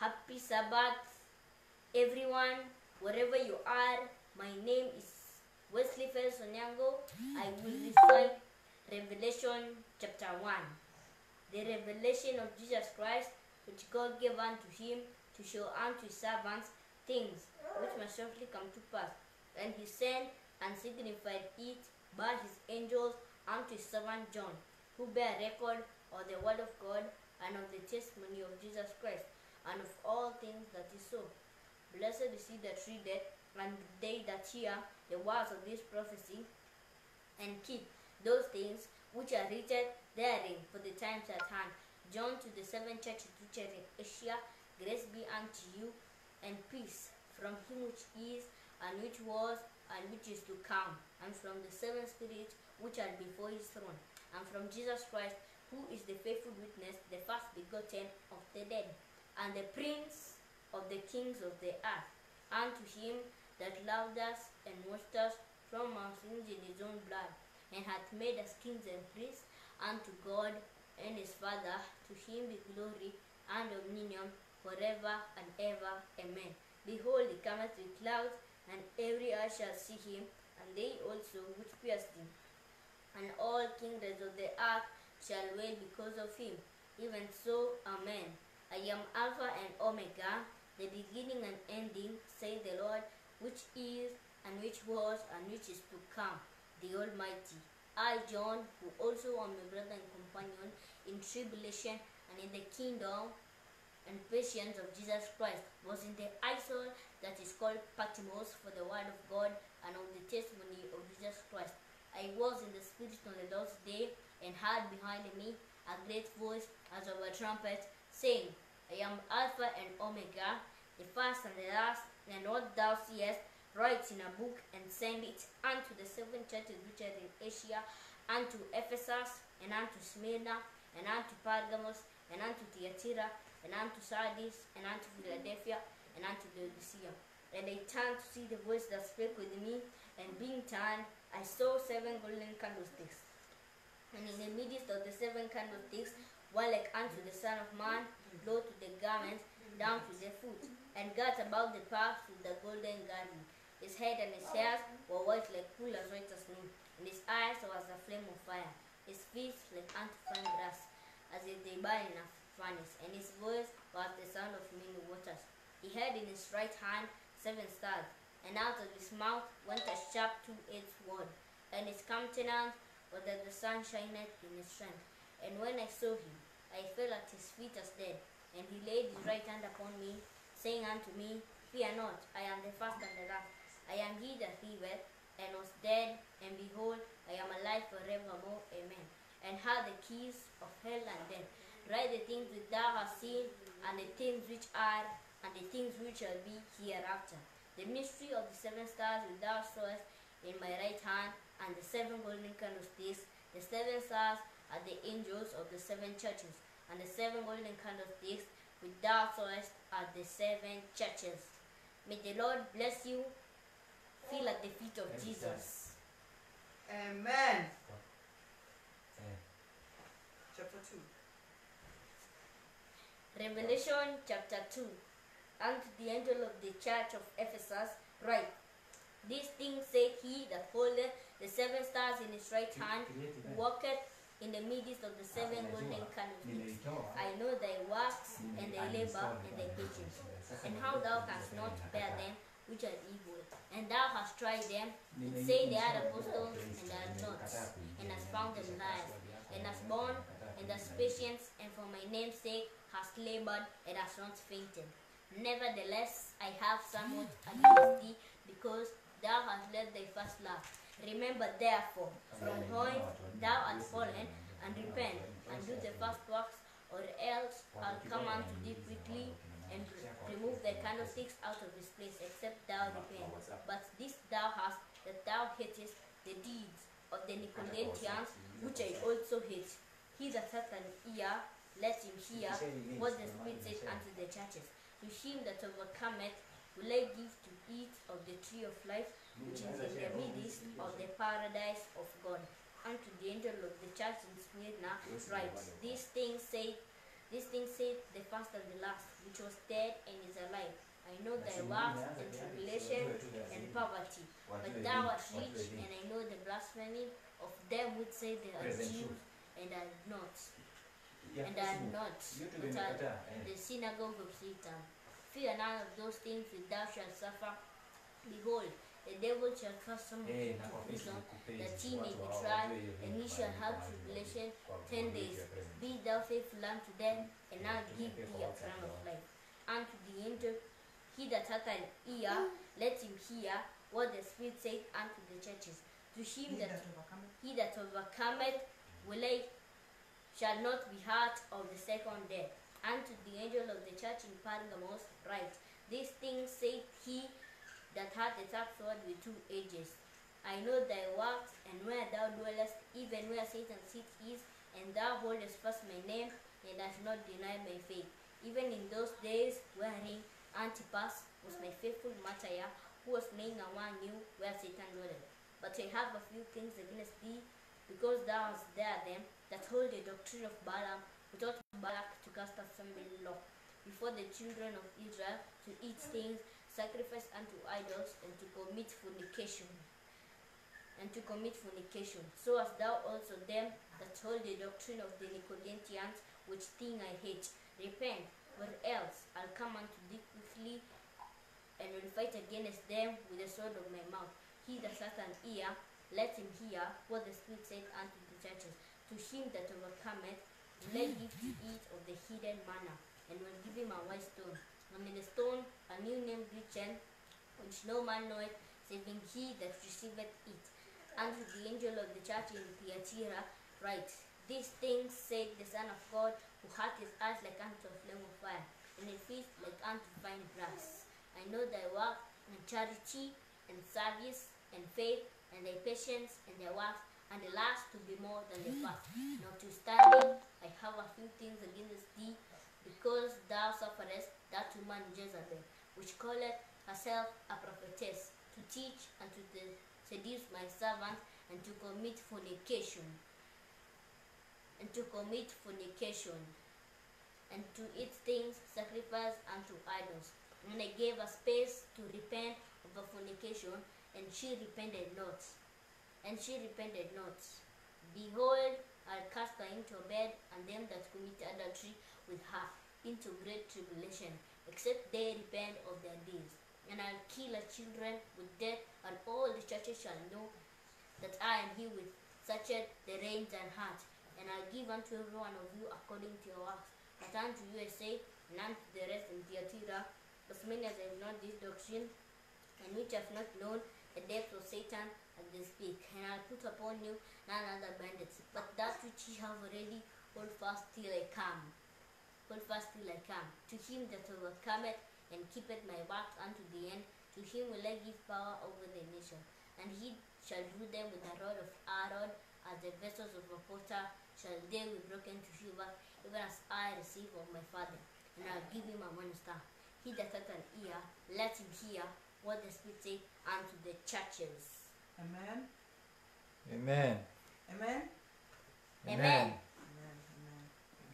Happy Sabbath, everyone, wherever you are. My name is Wesley Felix Onyango. I will recite Revelation chapter 1. The revelation of Jesus Christ, which God gave unto him to show unto his servants things which must shortly come to pass. And he sent and signified it by his angels unto his servant John, who bear record of the word of God and of the testimony of Jesus Christ, and of all things that he saw. Blessed is he that readeth, and they that hear the words of this prophecy, and keep those things which are written therein, for the times at hand. John to the seven churches which are in Asia, grace be unto you, and peace from him which is, and which was, and which is to come, and from the seven spirits which are before his throne, and from Jesus Christ, who is the faithful witness, the first begotten of the dead, and the prince of the kings of the earth, unto him that loved us and washed us from our sins in his own blood, and hath made us kings and priests unto God and his Father. To him be glory and dominion forever and ever. Amen. Behold, he cometh with clouds, and every eye shall see him, and they also which pierced him. And all kingdoms of the earth shall wail because of him. Even so, Amen. I am Alpha and Omega, the beginning and ending, say the Lord, which is, and which was, and which is to come, the Almighty. I, John, who also am a brother and companion in tribulation and in the kingdom and patience of Jesus Christ, was in the isle that is called Patmos for the word of God and of the testimony of Jesus Christ. I was in the Spirit on the Lord's day, and heard behind me a great voice as of a trumpet, saying, I am Alpha and Omega, the first and the last, and what thou seest, write in a book and send it unto the seven churches which are in Asia, unto Ephesus, and unto Smyrna, and unto Pergamos, and unto Thyatira, and unto Sardis, and unto Philadelphia, and unto Laodicea. And I turned to see the voice that spake with me, and being turned, I saw seven golden candlesticks. And in the midst of the seven candlesticks, one like unto the Son of Man, clothed with the garments down to the foot, and girt about the path with the golden girdle. His head and his hairs were white like wool as white as snow, and his eyes were as a flame of fire. His feet like unto fine brass, as if they burn in a furnace, and his voice was the sound of many waters. He had in his right hand seven stars, and out of his mouth went a sharp two-edged sword, and his countenance was that the sun shineth in his strength. And when I saw him, I fell at his feet as dead. And he laid his right hand upon me, saying unto me, Fear not, I am the first and the last. I am he that liveth, and was dead, and behold, I am alive forevermore. Amen. And had the keys of hell and death. Write the things which thou hast seen, and the things which are, and the things which shall be hereafter. The mystery of the seven stars which thou sawest in my right hand, and the seven golden candlesticks. The seven stars are the angels of the seven churches, and the seven golden candlesticks which thou sawest are the seven churches. May the Lord bless you. Feel at the feet of Jesus. Amen. Eh, Chapter 2. Revelation chapter 2. Unto the angel of the church of Ephesus, write These things saith he that holdeth the seven stars in his right hand, who walketh in the midst of the seven golden candlesticks. I know thy works, and thy labor, and thy patience, and how thou canst not bear them which are evil. And thou hast tried them, and say they are apostles, and are not, and hast found them liars, and hast borne, and hast patience, and for my name's sake hast labored, and hast not fainted. Nevertheless, I have somewhat against thee, because thou hast left thy first love. Remember therefore from whence thou art fallen, and repent, and do the first works, or else I'll come unto thee quickly, and remove the candlesticks out of his place, except thou repent. But this thou hast, that thou hatest the deeds of the Nicolaitans, which I also hate. He that hath an ear, let him hear what the Spirit saith unto the churches. To him that overcometh will I give to eat of the tree of life, which is in the midst of the paradise of God. Unto the angel of the church in Smyrna write, These things say This thing said the first and the last, which was dead and is alive. I know thy Basi works nimeanza and tayari, tribulation wajue tu and lazima. poverty, but Wajue thou nini, art wajue rich, nini. and I know the blasphemy of them which say they are Present Jews truth. and are not, Ya and are simu. not, YouTube but are imekataa, eh. the synagogue of Satan. Fear none of those things which thou shalt suffer. Behold, the devil shall cast some of Eh, you na to kwa prison, Facebook page, that ye may watu be hawajui tried, hiyo and ye link shall mahali have kwa- tribulation kwa- ten kwa days. video present. Be thou faithful unto them, and Yeah, I'll to give make it thee a for crown of WhatsApp, life. Unto the angel, he that hath an ear, let him hear what the Spirit saith unto the churches. To him He that that overcometh he that overcometh will I shall not be hurt of the second death. And to the angel of the church in Pergamos write, These things saith he that hath a sharp sword with two edges. I know thy works, and where thou dwellest, even where Satan sits is, and thou holdest fast my name, and hast not denied my faith. Even in those days wherein Antipas was my faithful martyr, who was laying among you where Satan dwelleth. But I have a few things against thee, because thou hast there them that hold the doctrine of Balaam, who taught Balak to cast assembly law before the children of Israel to eat things sacrificed unto idols, and to commit fornication. And to commit fornication. So hast thou also them that hold the doctrine of the Nicolaitans, which thing I hate. Repent, or else I'll come unto thee quickly, and will fight against them with the sword of my mouth. He that hath an ear, let him hear what the Spirit saith unto the churches. To him that overcometh, will I give to eat of the hidden manna, and will give him a white stone. And in the stone a new name written, which no man knoweth, saving he that receiveth it. Unto the angel of the church in Thyatira write, These things said the Son of God, who hath his eyes like unto a flame of fire, and his feet like unto fine brass. I know thy work, and charity, and service, and faith, and thy patience, and thy works, and the last to be more than the first. Notwithstanding, I have a few things against thee, because thou sufferest that woman Jezebel, which calleth herself a prophetess, to teach and to de- seduce my servants, and to commit fornication, and to commit fornication, and to eat things sacrificed unto idols. And I gave her space to repent of her fornication, and she repented not. And she repented not. Behold, I'll cast her into a bed, and them that commit adultery with her into great tribulation, except they repent of their deeds. And I'll kill her children with death, and all the churches shall know that I am he with searcheth the reins and hearts. And I'll give unto every one of you according to your works. But unto you I say, and unto the rest in Thyatira, as many as have not this doctrine, and which have not known the depth of Satan as they speak. And I'll put upon you none other bandits, but that which ye have already, hold fast till I come. Hold fast till I come. To him that overcometh and keepeth my works unto the end, to him will I give power over the nation. And he shall rule them with the rod of Aaron, as the vessels of a potter shall they be broken to silver, even as I receive of my Father. And I'll give him a morning star. He that hath an ear, let him hear what the Spirit saith unto the churches. Amen. Amen. Amen. Amen. Amen. Amen.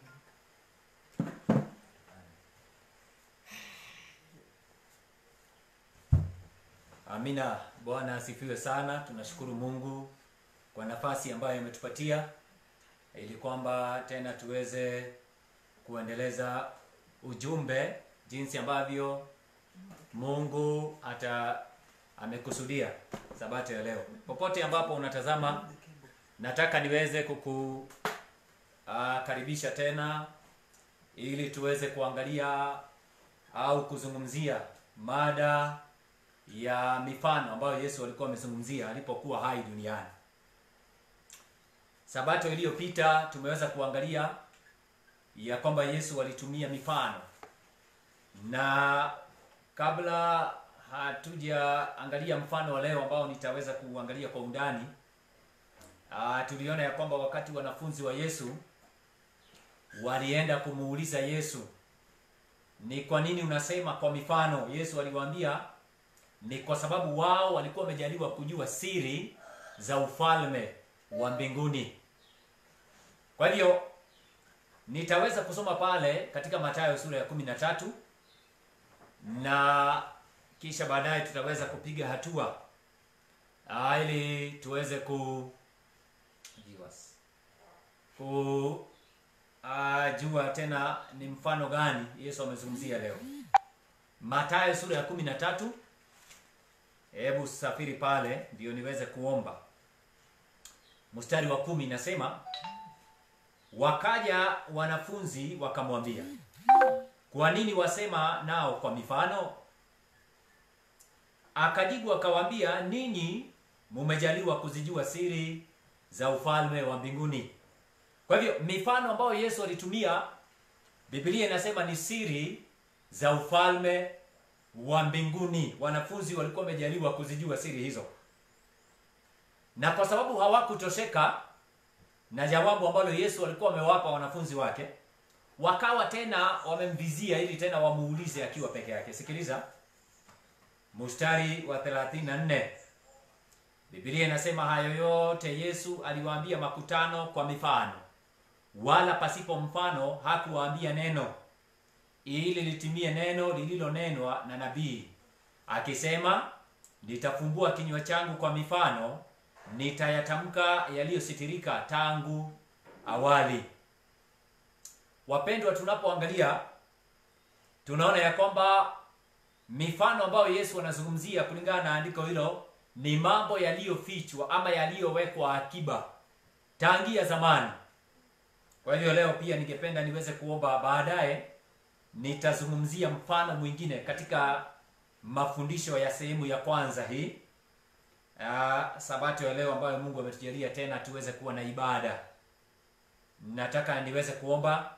Amina. Bwana asifiwe sana. Tunashukuru Mungu kwa nafasi ambayo imetupatia ili kwamba tena tuweze kuendeleza ujumbe jinsi ambavyo Mungu ata amekusudia sabato ya leo. Popote ambapo unatazama, nataka niweze kukukaribisha tena ili tuweze kuangalia au kuzungumzia mada ya mifano ambayo Yesu alikuwa amezungumzia alipokuwa hai duniani. Sabato iliyopita tumeweza kuangalia ya kwamba Yesu alitumia mifano, na kabla hatujaangalia mfano wa leo ambao nitaweza kuangalia kwa undani, ah, tuliona ya kwamba wakati wanafunzi wa Yesu walienda kumuuliza Yesu, ni kwa nini unasema kwa mifano? Yesu aliwaambia ni kwa sababu wao walikuwa wamejaliwa kujua siri za ufalme wa mbinguni. Kwa hivyo nitaweza kusoma pale katika Mathayo sura ya kumi na tatu na kisha baadaye tutaweza kupiga hatua ah, ili tuweze ku viewers, ku ah, jua tena ni mfano gani Yesu amezungumzia leo. Mathayo sura ya kumi na tatu. Hebu safiri pale ndio niweze kuomba. Mstari wa kumi nasema, wakaja wanafunzi wakamwambia, kwa nini wasema nao kwa mifano? Akajibu akawaambia, ninyi mumejaliwa kuzijua siri za ufalme wa mbinguni. Kwa hivyo mifano ambayo Yesu alitumia, Biblia inasema ni siri za ufalme wa mbinguni. Wanafunzi walikuwa wamejaliwa kuzijua siri hizo, na kwa sababu hawakutosheka na jawabu ambalo Yesu alikuwa amewapa wanafunzi wake, wakawa tena wamemvizia ili tena wamuulize akiwa peke yake. Sikiliza mstari wa 34. Biblia inasema hayo yote Yesu aliwaambia makutano kwa mifano, wala pasipo mfano hakuwaambia neno, ili litimie neno lililonenwa na nabii akisema, nitafumbua kinywa changu kwa mifano, nitayatamka yaliyositirika tangu awali. Wapendwa, tunapoangalia tunaona ya kwamba mifano ambayo Yesu anazungumzia kulingana na andiko hilo ni mambo yaliyofichwa ama yaliyowekwa akiba tangia zamani. Kwa hivyo leo pia ningependa niweze kuomba, baadaye nitazungumzia mfano mwingine katika mafundisho ya sehemu ya kwanza hii uh, sabato ya leo ambayo Mungu ametujalia tena tuweze kuwa na ibada. Nataka niweze kuomba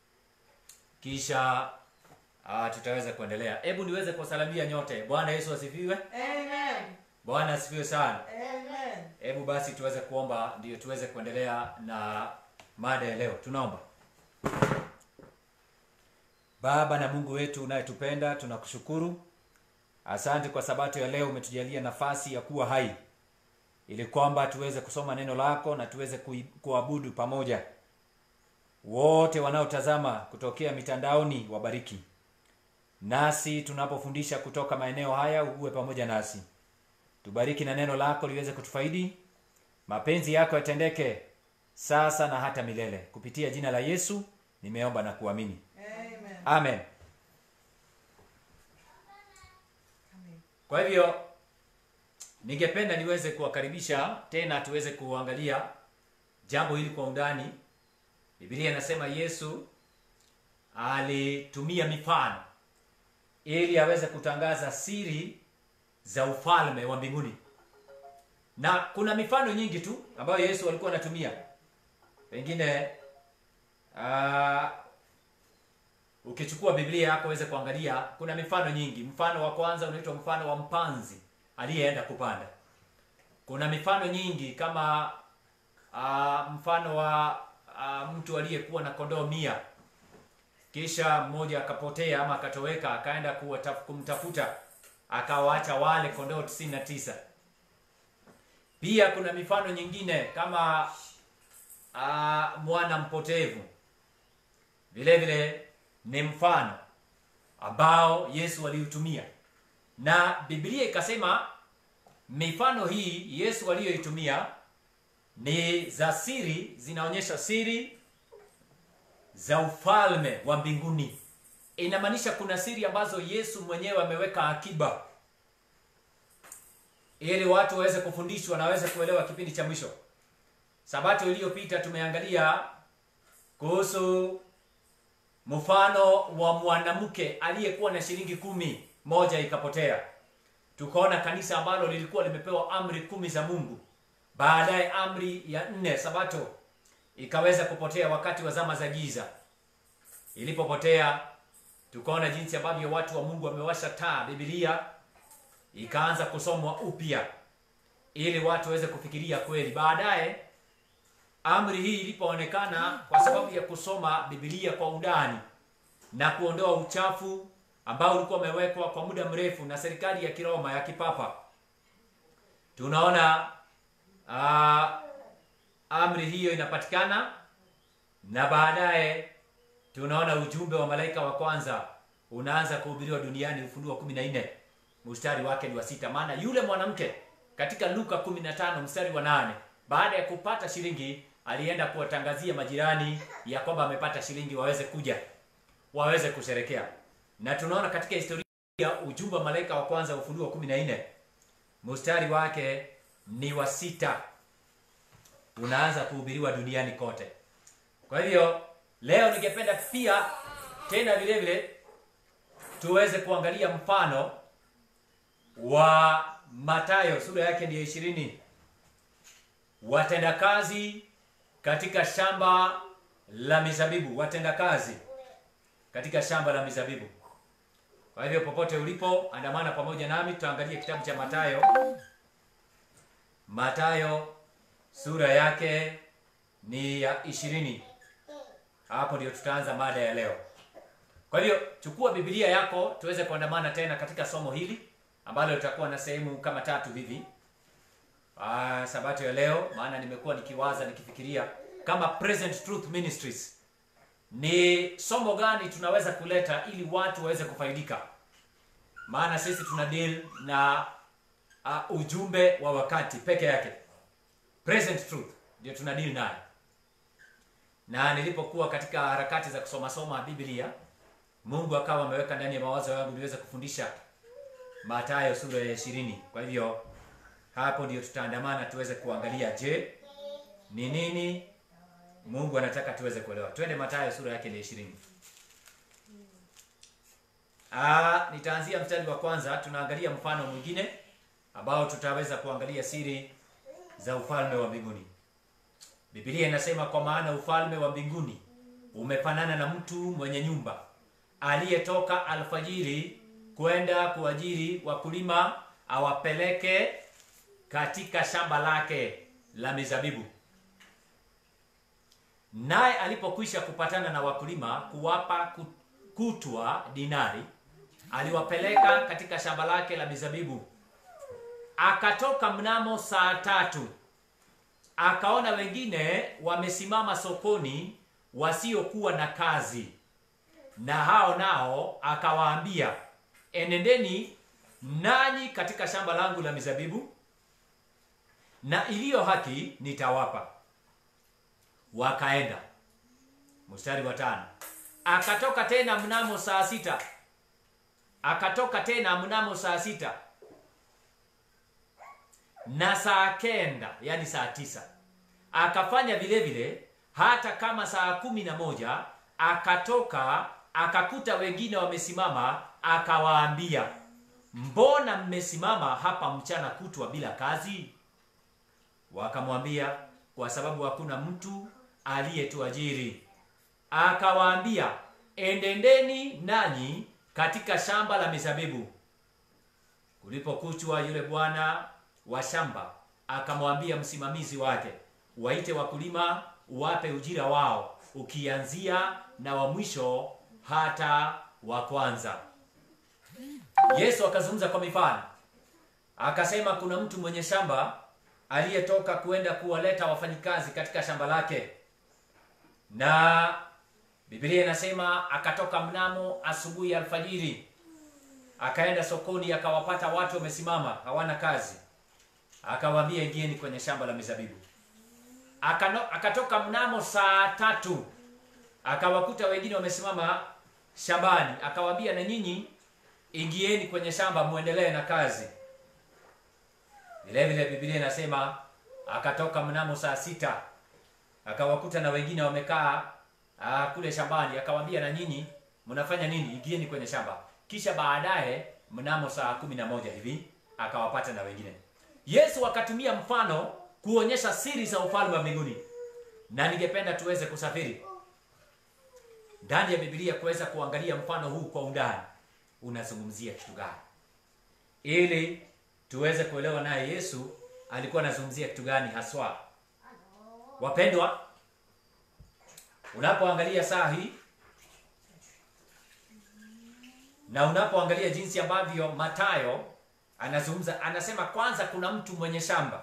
kisha uh, tutaweza kuendelea. Hebu niweze kuwasalamia nyote. Bwana Yesu asifiwe. Amen. Bwana asifiwe sana. Amen. Hebu basi tuweze kuomba ndio tuweze kuendelea na mada ya leo. Tunaomba. Baba na Mungu wetu unayetupenda, tunakushukuru. Asante kwa sabato ya leo umetujalia nafasi ya kuwa hai ili kwamba tuweze kusoma neno lako na tuweze kui- kuabudu pamoja. Wote wanaotazama kutokea mitandaoni wabariki. Nasi tunapofundisha kutoka maeneo haya uwe pamoja nasi. Tubariki na neno lako liweze kutufaidi. Mapenzi yako yatendeke sasa na hata milele. Kupitia jina la Yesu nimeomba na kuamini. Amen. Amen. Amen. Kwa hivyo ningependa niweze kuwakaribisha tena tuweze kuangalia jambo hili kwa undani. Biblia inasema Yesu alitumia mifano ili aweze kutangaza siri za ufalme wa mbinguni. Na kuna mifano nyingi tu ambayo Yesu alikuwa anatumia. Pengine ah, ukichukua Biblia yako uweze kuangalia, kuna mifano nyingi. Mfano wa kwanza unaitwa mfano wa mpanzi aliyeenda kupanda. Kuna mifano nyingi kama uh, mfano wa uh, mtu aliyekuwa na kondoo mia kisha mmoja akapotea ama akatoweka, akaenda kuwataf- kumtafuta akawaacha wale kondoo tisini na tisa. Pia kuna mifano nyingine kama uh, mwana mpotevu vile vile ni mfano ambao Yesu aliutumia, na Biblia ikasema mifano hii Yesu aliyoitumia ni za siri, zinaonyesha siri za ufalme wa mbinguni. Inamaanisha kuna siri ambazo Yesu mwenyewe ameweka akiba ili watu waweze kufundishwa na waweze kuelewa kipindi cha mwisho. Sabato iliyopita tumeangalia kuhusu mfano wa mwanamke aliyekuwa na shilingi kumi, moja ikapotea. Tukaona kanisa ambalo lilikuwa limepewa amri kumi za Mungu, baadaye amri ya nne sabato ikaweza kupotea wakati wa zama za giza. Ilipopotea, tukaona jinsi ambavyo watu wa Mungu wamewasha taa, Biblia ikaanza kusomwa upya ili watu waweze kufikiria kweli. Baadaye amri hii ilipoonekana kwa sababu ya kusoma Biblia kwa undani na kuondoa uchafu ambao ulikuwa umewekwa kwa muda mrefu na serikali ya Kiroma ya kipapa, tunaona uh, amri hiyo inapatikana na baadaye tunaona ujumbe wa malaika wa kwanza unaanza kuhubiriwa duniani ufunuo kumi na nne mstari wake ni wa sita maana yule mwanamke katika luka 15 mstari wa nane baada ya kupata shilingi alienda kuwatangazia majirani ya kwamba amepata shilingi waweze kuja waweze kusherekea na tunaona katika historia ujumbe wa malaika wa kwanza ufunuo 14 mstari wake ni wa sita unaanza kuhubiriwa duniani kote kwa hivyo leo ningependa pia tena vile vile tuweze kuangalia mfano wa matayo sura yake ndiyo ishirini watendakazi katika shamba la mizabibu watendakazi katika shamba la mizabibu kwa hivyo popote ulipo andamana pamoja nami tutaangalia kitabu cha matayo matayo sura yake ni ya ishirini hapo ndio tutaanza mada ya leo kwa hivyo chukua bibilia yako tuweze kuandamana tena katika somo hili ambalo litakuwa na sehemu kama tatu hivi ah, sabato ya leo maana nimekuwa nikiwaza nikifikiria kama present truth ministries ni somo gani tunaweza kuleta ili watu waweze kufaidika maana sisi tuna deal na uh, ujumbe wa wakati peke yake present truth ndio tuna deal naye na nilipokuwa katika harakati za kusoma soma biblia mungu akawa ameweka ndani ya mawazo yangu niweze kufundisha matayo sura ya ishirini kwa hivyo hapo ndio tutaandamana tuweze kuangalia je ni nini mungu anataka tuweze kuelewa twende matayo sura yake ni ishirini Ah, nitaanzia mstari wa kwanza tunaangalia mfano mwingine ambao tutaweza kuangalia siri za ufalme wa mbinguni bibilia inasema kwa maana ufalme wa mbinguni umefanana na mtu mwenye nyumba aliyetoka alfajiri kwenda kuajiri wakulima awapeleke katika shamba lake la mizabibu naye alipokwisha kupatana na wakulima kuwapa ku- kutwa dinari aliwapeleka katika shamba lake la mizabibu akatoka mnamo saa tatu akaona wengine wamesimama sokoni wasiokuwa na kazi na hao nao akawaambia enendeni nanyi katika shamba langu la mizabibu na iliyo haki nitawapa wakaenda mstari wa tano akatoka tena mnamo saa sita akatoka tena mnamo saa sita na saa kenda yani saa tisa akafanya vile vile hata kama saa kumi na moja akatoka akakuta wengine wamesimama akawaambia mbona mmesimama hapa mchana kutwa bila kazi wakamwambia kwa sababu hakuna mtu aliyetuajiri akawaambia endendeni nanyi katika shamba la mizabibu kulipokuchwa yule bwana wa shamba akamwambia msimamizi wake waite wakulima uwape ujira wao ukianzia na wa mwisho hata wa kwanza yesu akazungumza kwa mifano akasema kuna mtu mwenye shamba aliyetoka kuenda kuwaleta wafanyikazi katika shamba lake na biblia inasema akatoka mnamo asubuhi alfajiri akaenda sokoni akawapata watu wamesimama hawana kazi akawaambia ingieni kwenye shamba la mizabibu Akano, akatoka mnamo saa tatu akawakuta wengine wamesimama shambani akawaambia na nyinyi ingieni kwenye shamba muendelee na kazi vile vile biblia inasema akatoka mnamo saa sita akawakuta na wengine wamekaa ah, kule shambani akawaambia na nyinyi mnafanya nini ingieni kwenye shamba kisha baadaye mnamo saa kumi na moja hivi akawapata na wengine yesu akatumia mfano kuonyesha siri za ufalme wa mbinguni na ningependa tuweze kusafiri ndani ya bibilia kuweza kuangalia mfano huu kwa undani unazungumzia kitu gani ili tuweze kuelewa naye yesu alikuwa anazungumzia kitu gani haswa wapendwa unapoangalia saa hii na unapoangalia jinsi ambavyo matayo anazungumza anasema kwanza kuna mtu mwenye shamba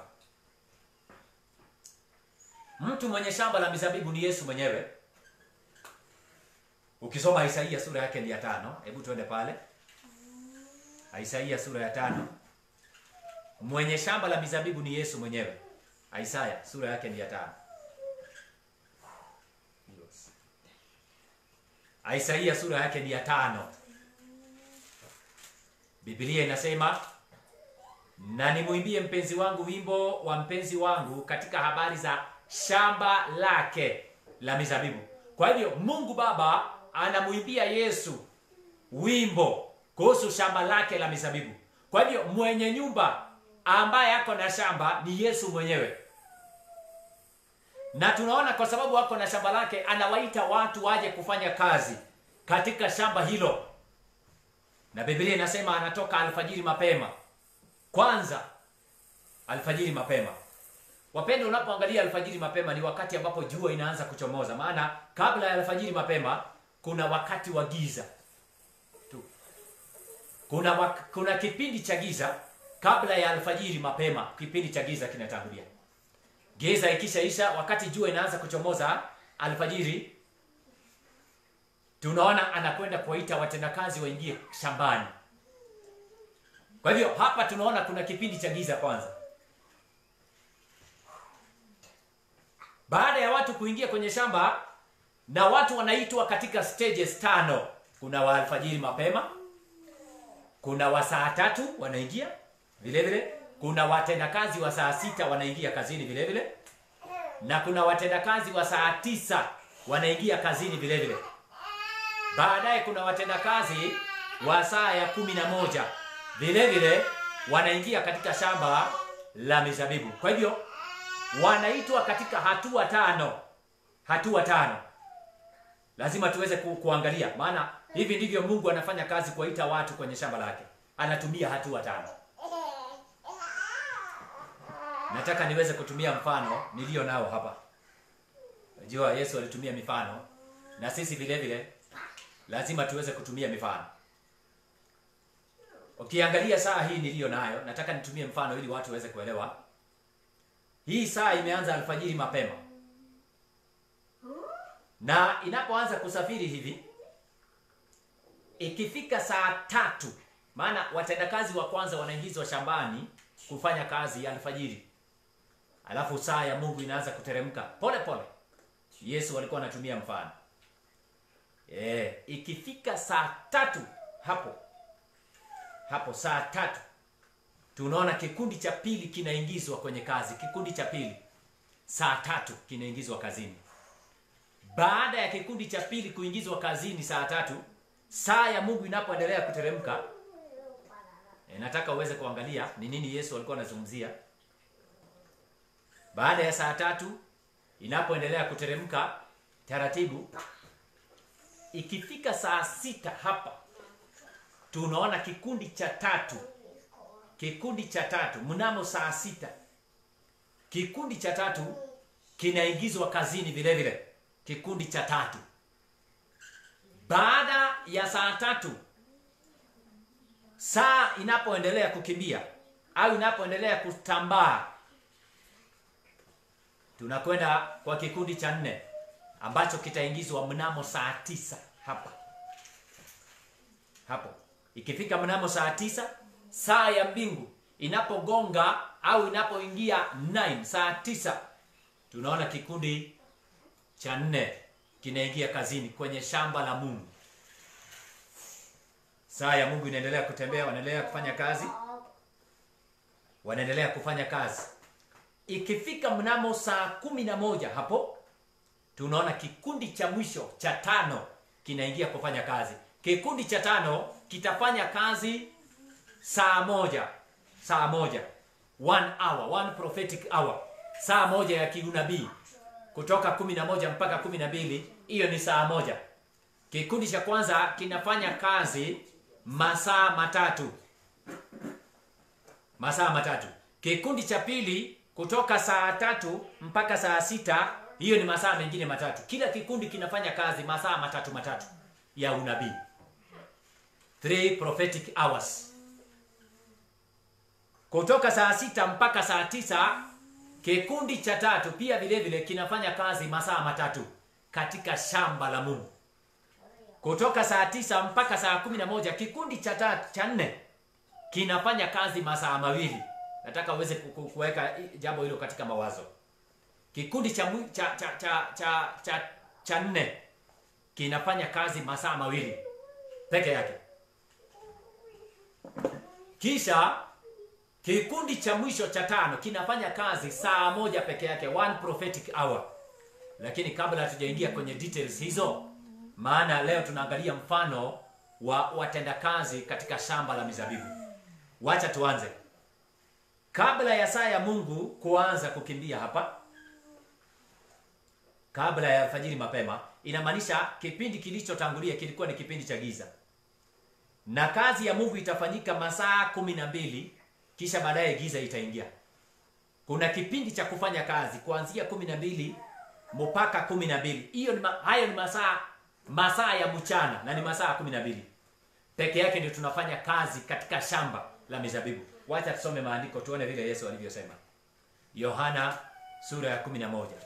mtu mwenye shamba la mizabibu ni yesu mwenyewe ukisoma isaia sura yake ni ya tano hebu tuende pale isaia sura ya tano mwenye shamba la mizabibu ni yesu mwenyewe isaya sura yake ni ya tano isaia sura yake ni ya tano biblia inasema na nimwimbie mpenzi wangu wimbo wa mpenzi wangu katika habari za shamba lake la mizabibu kwa hivyo mungu baba anamwimbia yesu wimbo kuhusu shamba lake la mizabibu kwa hivyo mwenye nyumba ambaye ako na shamba ni yesu mwenyewe na tunaona kwa sababu ako na shamba lake anawaita watu waje kufanya kazi katika shamba hilo na biblia inasema anatoka alfajiri mapema kwanza alfajiri mapema wapendo unapoangalia alfajiri mapema ni wakati ambapo jua inaanza kuchomoza maana kabla ya alfajiri mapema kuna wakati wa giza tu kuna wak- kuna kipindi cha giza kabla ya alfajiri mapema kipindi cha giza kinatangulia giza ikishaisha wakati jua inaanza kuchomoza alfajiri tunaona anakwenda kuwaita watendakazi waingie shambani kwa hivyo hapa tunaona kuna kipindi cha giza kwanza baada ya watu kuingia kwenye shamba na watu wanaitwa katika stages tano kuna wa alfajiri mapema kuna wa saa tatu wanaingia vile vile kuna watendakazi wa saa sita wanaingia kazini vile vile na kuna watendakazi wa saa tisa wanaingia kazini vile vile baadaye kuna watendakazi wa saa ya kumi na moja vile vile wanaingia katika shamba la mizabibu kwa hivyo wanaitwa katika hatua tano hatua tano lazima tuweze ku, kuangalia maana hivi ndivyo mungu anafanya kazi kuwaita watu kwenye shamba lake anatumia hatua tano nataka niweze kutumia mfano niliyo nao hapa najua yesu alitumia mifano na sisi vile vile lazima tuweze kutumia mifano ukiangalia saa hii niliyo nayo nataka nitumie mfano ili watu waweze kuelewa hii saa imeanza alfajiri mapema na inapoanza kusafiri hivi ikifika saa tatu maana watendakazi wa kwanza wanaingizwa shambani kufanya kazi ya alfajiri alafu saa ya mungu inaanza kuteremka pole pole yesu alikuwa anatumia mfano e, ikifika saa tatu hapo hapo saa tatu tunaona kikundi cha pili kinaingizwa kwenye kazi kikundi cha pili saa tatu kinaingizwa kazini baada ya kikundi cha pili kuingizwa kazini saa tatu saa ya mungu inapoendelea kuteremka e, nataka uweze kuangalia ni nini yesu alikuwa anazungumzia baada ya saa tatu inapoendelea kuteremka taratibu ikifika saa sita hapa tunaona kikundi cha tatu kikundi cha tatu mnamo saa sita kikundi cha tatu kinaingizwa kazini vile vile kikundi cha tatu baada ya saa tatu saa inapoendelea kukimbia au inapoendelea kutambaa tunakwenda kwa kikundi cha nne ambacho kitaingizwa mnamo saa tisa hapa hapo ikifika mnamo saa tisa saa ya mbingu inapogonga au inapoingia 9 saa tisa tunaona kikundi cha nne kinaingia kazini kwenye shamba la mungu saa ya mungu inaendelea kutembea wanaendelea kufanya kazi wanaendelea kufanya kazi ikifika mnamo saa kumi na moja hapo tunaona kikundi cha mwisho cha tano kinaingia kufanya kazi kikundi cha tano kitafanya kazi saa moja saa moja one hour one prophetic hour saa moja ya kiunabii kutoka kumi na moja mpaka kumi na mbili hiyo ni saa moja kikundi cha kwanza kinafanya kazi masaa matatu masaa matatu kikundi cha pili kutoka saa tatu mpaka saa sita hiyo ni masaa mengine matatu kila kikundi kinafanya kazi masaa matatu matatu ya unabii three prophetic hours kutoka saa sita mpaka saa tisa kikundi cha tatu pia vile vile kinafanya kazi masaa matatu katika shamba la mungu kutoka saa tisa mpaka saa kumi na moja kikundi cha tatu cha nne kinafanya kazi masaa mawili nataka uweze ku- ku- kuweka i- jambo hilo katika mawazo kikundi cha, mwi- cha, cha, cha, cha, cha, cha nne kinafanya kazi masaa mawili peke yake kisha kikundi cha mwisho cha tano kinafanya kazi saa moja peke yake one prophetic hour lakini kabla hatujaingia kwenye details hizo maana leo tunaangalia mfano wa watendakazi katika shamba la mizabibu wacha tuanze kabla ya saa ya mungu kuanza kukimbia hapa kabla ya alfajiri mapema inamaanisha kipindi kilichotangulia kilikuwa ni kipindi cha giza na kazi ya mungu itafanyika masaa kumi na mbili kisha baadaye giza itaingia kuna kipindi cha kufanya kazi kuanzia kumi na mbili mpaka kumi na mbili hiyo ni ma, hayo ni masaa masaa ya mchana na ni masaa kumi na mbili peke yake ndio tunafanya kazi katika shamba la mizabibu wacha tusome maandiko tuone vile yesu alivyosema yohana sura ya kumi na moja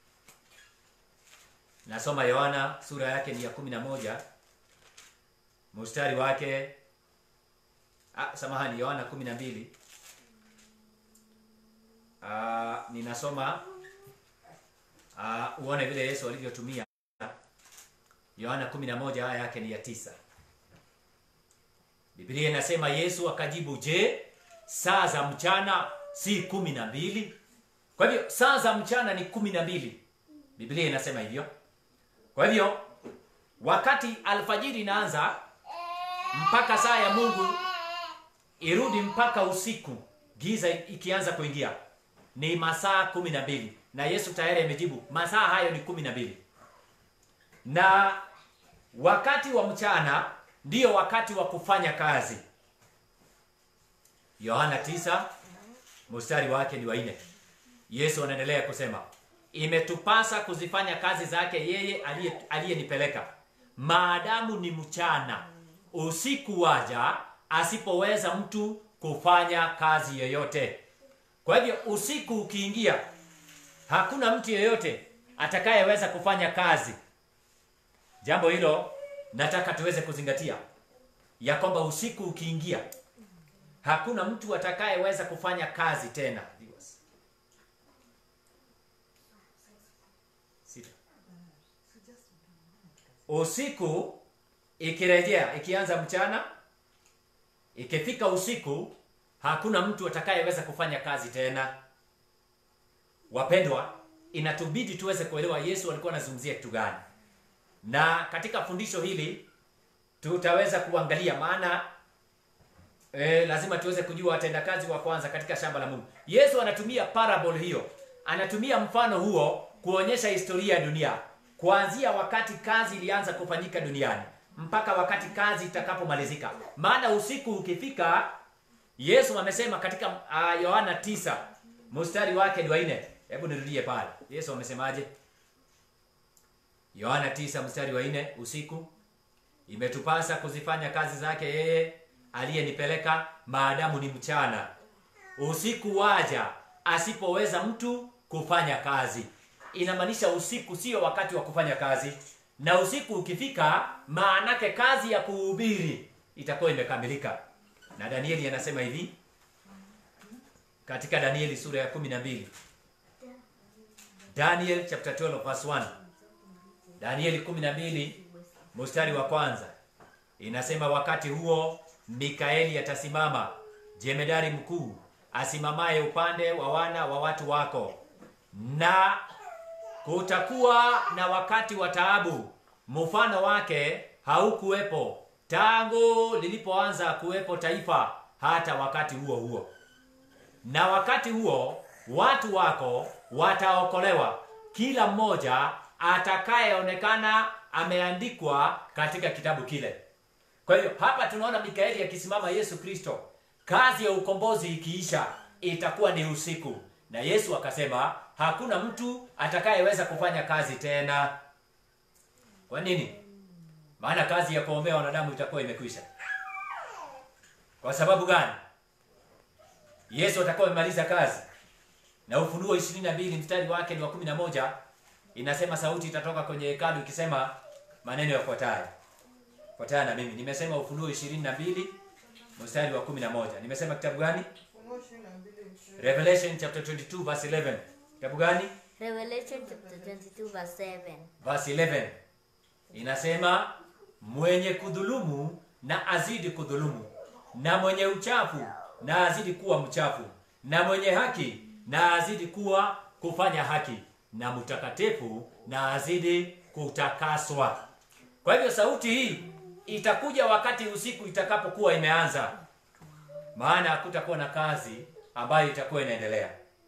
nasoma yohana sura yake ni ya kumi na moja mstari wake ah, samahani yohana kumi na mbili Ah, ninasoma ah, uone vile yesu alivyotumia yohana 11 aya yake ni ya tisa biblia inasema yesu akajibu je saa za mchana si kumi na mbili kwa hivyo saa za mchana ni kumi na mbili biblia inasema hivyo kwa hivyo wakati alfajiri inaanza mpaka saa ya mungu irudi mpaka usiku giza ikianza kuingia ni masaa kumi na mbili na yesu tayari amejibu masaa hayo ni kumi na mbili na wakati wa mchana ndiyo wakati wa kufanya kazi yohana 9 mstari wake ni wa nne yesu anaendelea kusema imetupasa kuzifanya kazi zake yeye aliye- aliyenipeleka maadamu ni mchana usiku waja asipoweza mtu kufanya kazi yoyote kwa hivyo usiku ukiingia hakuna mtu yeyote atakayeweza kufanya kazi jambo hilo nataka tuweze kuzingatia ya kwamba usiku ukiingia hakuna mtu atakayeweza kufanya kazi tena Viewers. Sita. usiku ikirejea ikianza mchana ikifika usiku hakuna mtu atakayeweza kufanya kazi tena wapendwa inatubidi tuweze kuelewa yesu alikuwa anazungumzia kitu gani na katika fundisho hili tutaweza kuangalia maana e, lazima tuweze kujua watendakazi wa kwanza katika shamba la mungu yesu anatumia parable hiyo anatumia mfano huo kuonyesha historia ya dunia kuanzia wakati kazi ilianza kufanyika duniani mpaka wakati kazi itakapomalizika maana usiku ukifika yesu amesema katika uh, yohana 9 mstari wake ni wa nne hebu nirudie pale yesu amesemaje yohana 9 mstari wa nne usiku imetupasa kuzifanya kazi zake yeye aliyenipeleka maadamu ni mchana usiku waja asipoweza mtu kufanya kazi inamaanisha usiku sio wakati wa kufanya kazi na usiku ukifika maanake kazi ya kuhubiri itakuwa imekamilika na danieli anasema hivi katika danieli sura ya 12 daniel chapter 12 verse 1 danieli 12 mstari wa kwanza inasema wakati huo mikaeli atasimama jemedari mkuu asimamaye upande wa wana wa watu wako na kutakuwa na wakati wa taabu mfano wake haukuwepo tangu lilipoanza kuwepo taifa hata wakati huo huo na wakati huo watu wako wataokolewa kila mmoja atakayeonekana ameandikwa katika kitabu kile kwa hiyo hapa tunaona mikaeli akisimama yesu kristo kazi ya ukombozi ikiisha itakuwa ni usiku na yesu akasema hakuna mtu atakayeweza kufanya kazi tena kwa nini maana kazi ya kuombea wanadamu itakuwa imekwisha kwa sababu gani yesu atakuwa amemaliza kazi na ufunuo 22 mstari wake ni wa 11 inasema sauti itatoka kwenye hekalu ikisema maneno yafuatayo fuatana na mimi nimesema ufunuo ishirini na mbili mstari wa kumi na moja nimesema kitabu gani Ufunuo ishirini na mbili ishirini. revelation chapter 22 verse 11 kitabu gani Revelation chapter 22 verse 7. verse 11 inasema mwenye kudhulumu na azidi kudhulumu na mwenye uchafu na azidi kuwa mchafu na mwenye haki na azidi kuwa kufanya haki na mtakatifu na azidi kutakaswa kwa hivyo sauti hii itakuja wakati usiku itakapokuwa imeanza maana hakutakuwa na kazi ambayo itakuwa inaendelea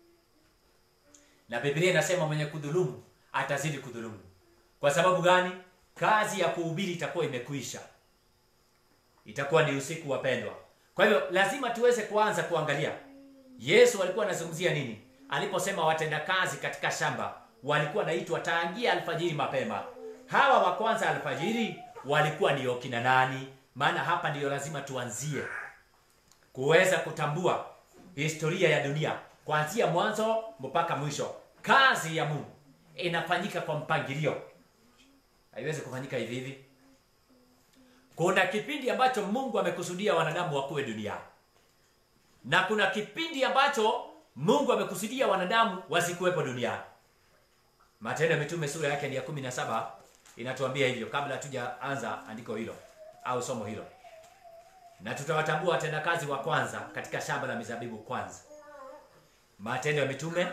na biblia inasema mwenye kudhulumu atazidi kudhulumu kwa sababu gani kazi ya kuhubiri itakuwa imekwisha itakuwa ni usiku wapendwa kwa hivyo lazima tuweze kuanza kuangalia yesu alikuwa anazungumzia nini aliposema watendakazi katika shamba walikuwa naitwa tangia alfajiri mapema hawa wa kwanza alfajiri walikuwa ni okina nani maana hapa ndiyo lazima tuanzie kuweza kutambua historia ya dunia kuanzia mwanzo mpaka mwisho kazi ya mungu inafanyika kwa mpangilio haiwezi kufanyika hivi hivi kuna kipindi ambacho mungu amekusudia wanadamu wakuwe duniani na kuna kipindi ambacho mungu amekusudia wanadamu wasikuwepo duniani matendo ya mitume sura yake ni ya kumi na saba inatuambia hivyo kabla hatujaanza andiko hilo au somo hilo na tutawatambua watendakazi wa kwanza katika shamba la mizabibu kwanza matendo ya mitume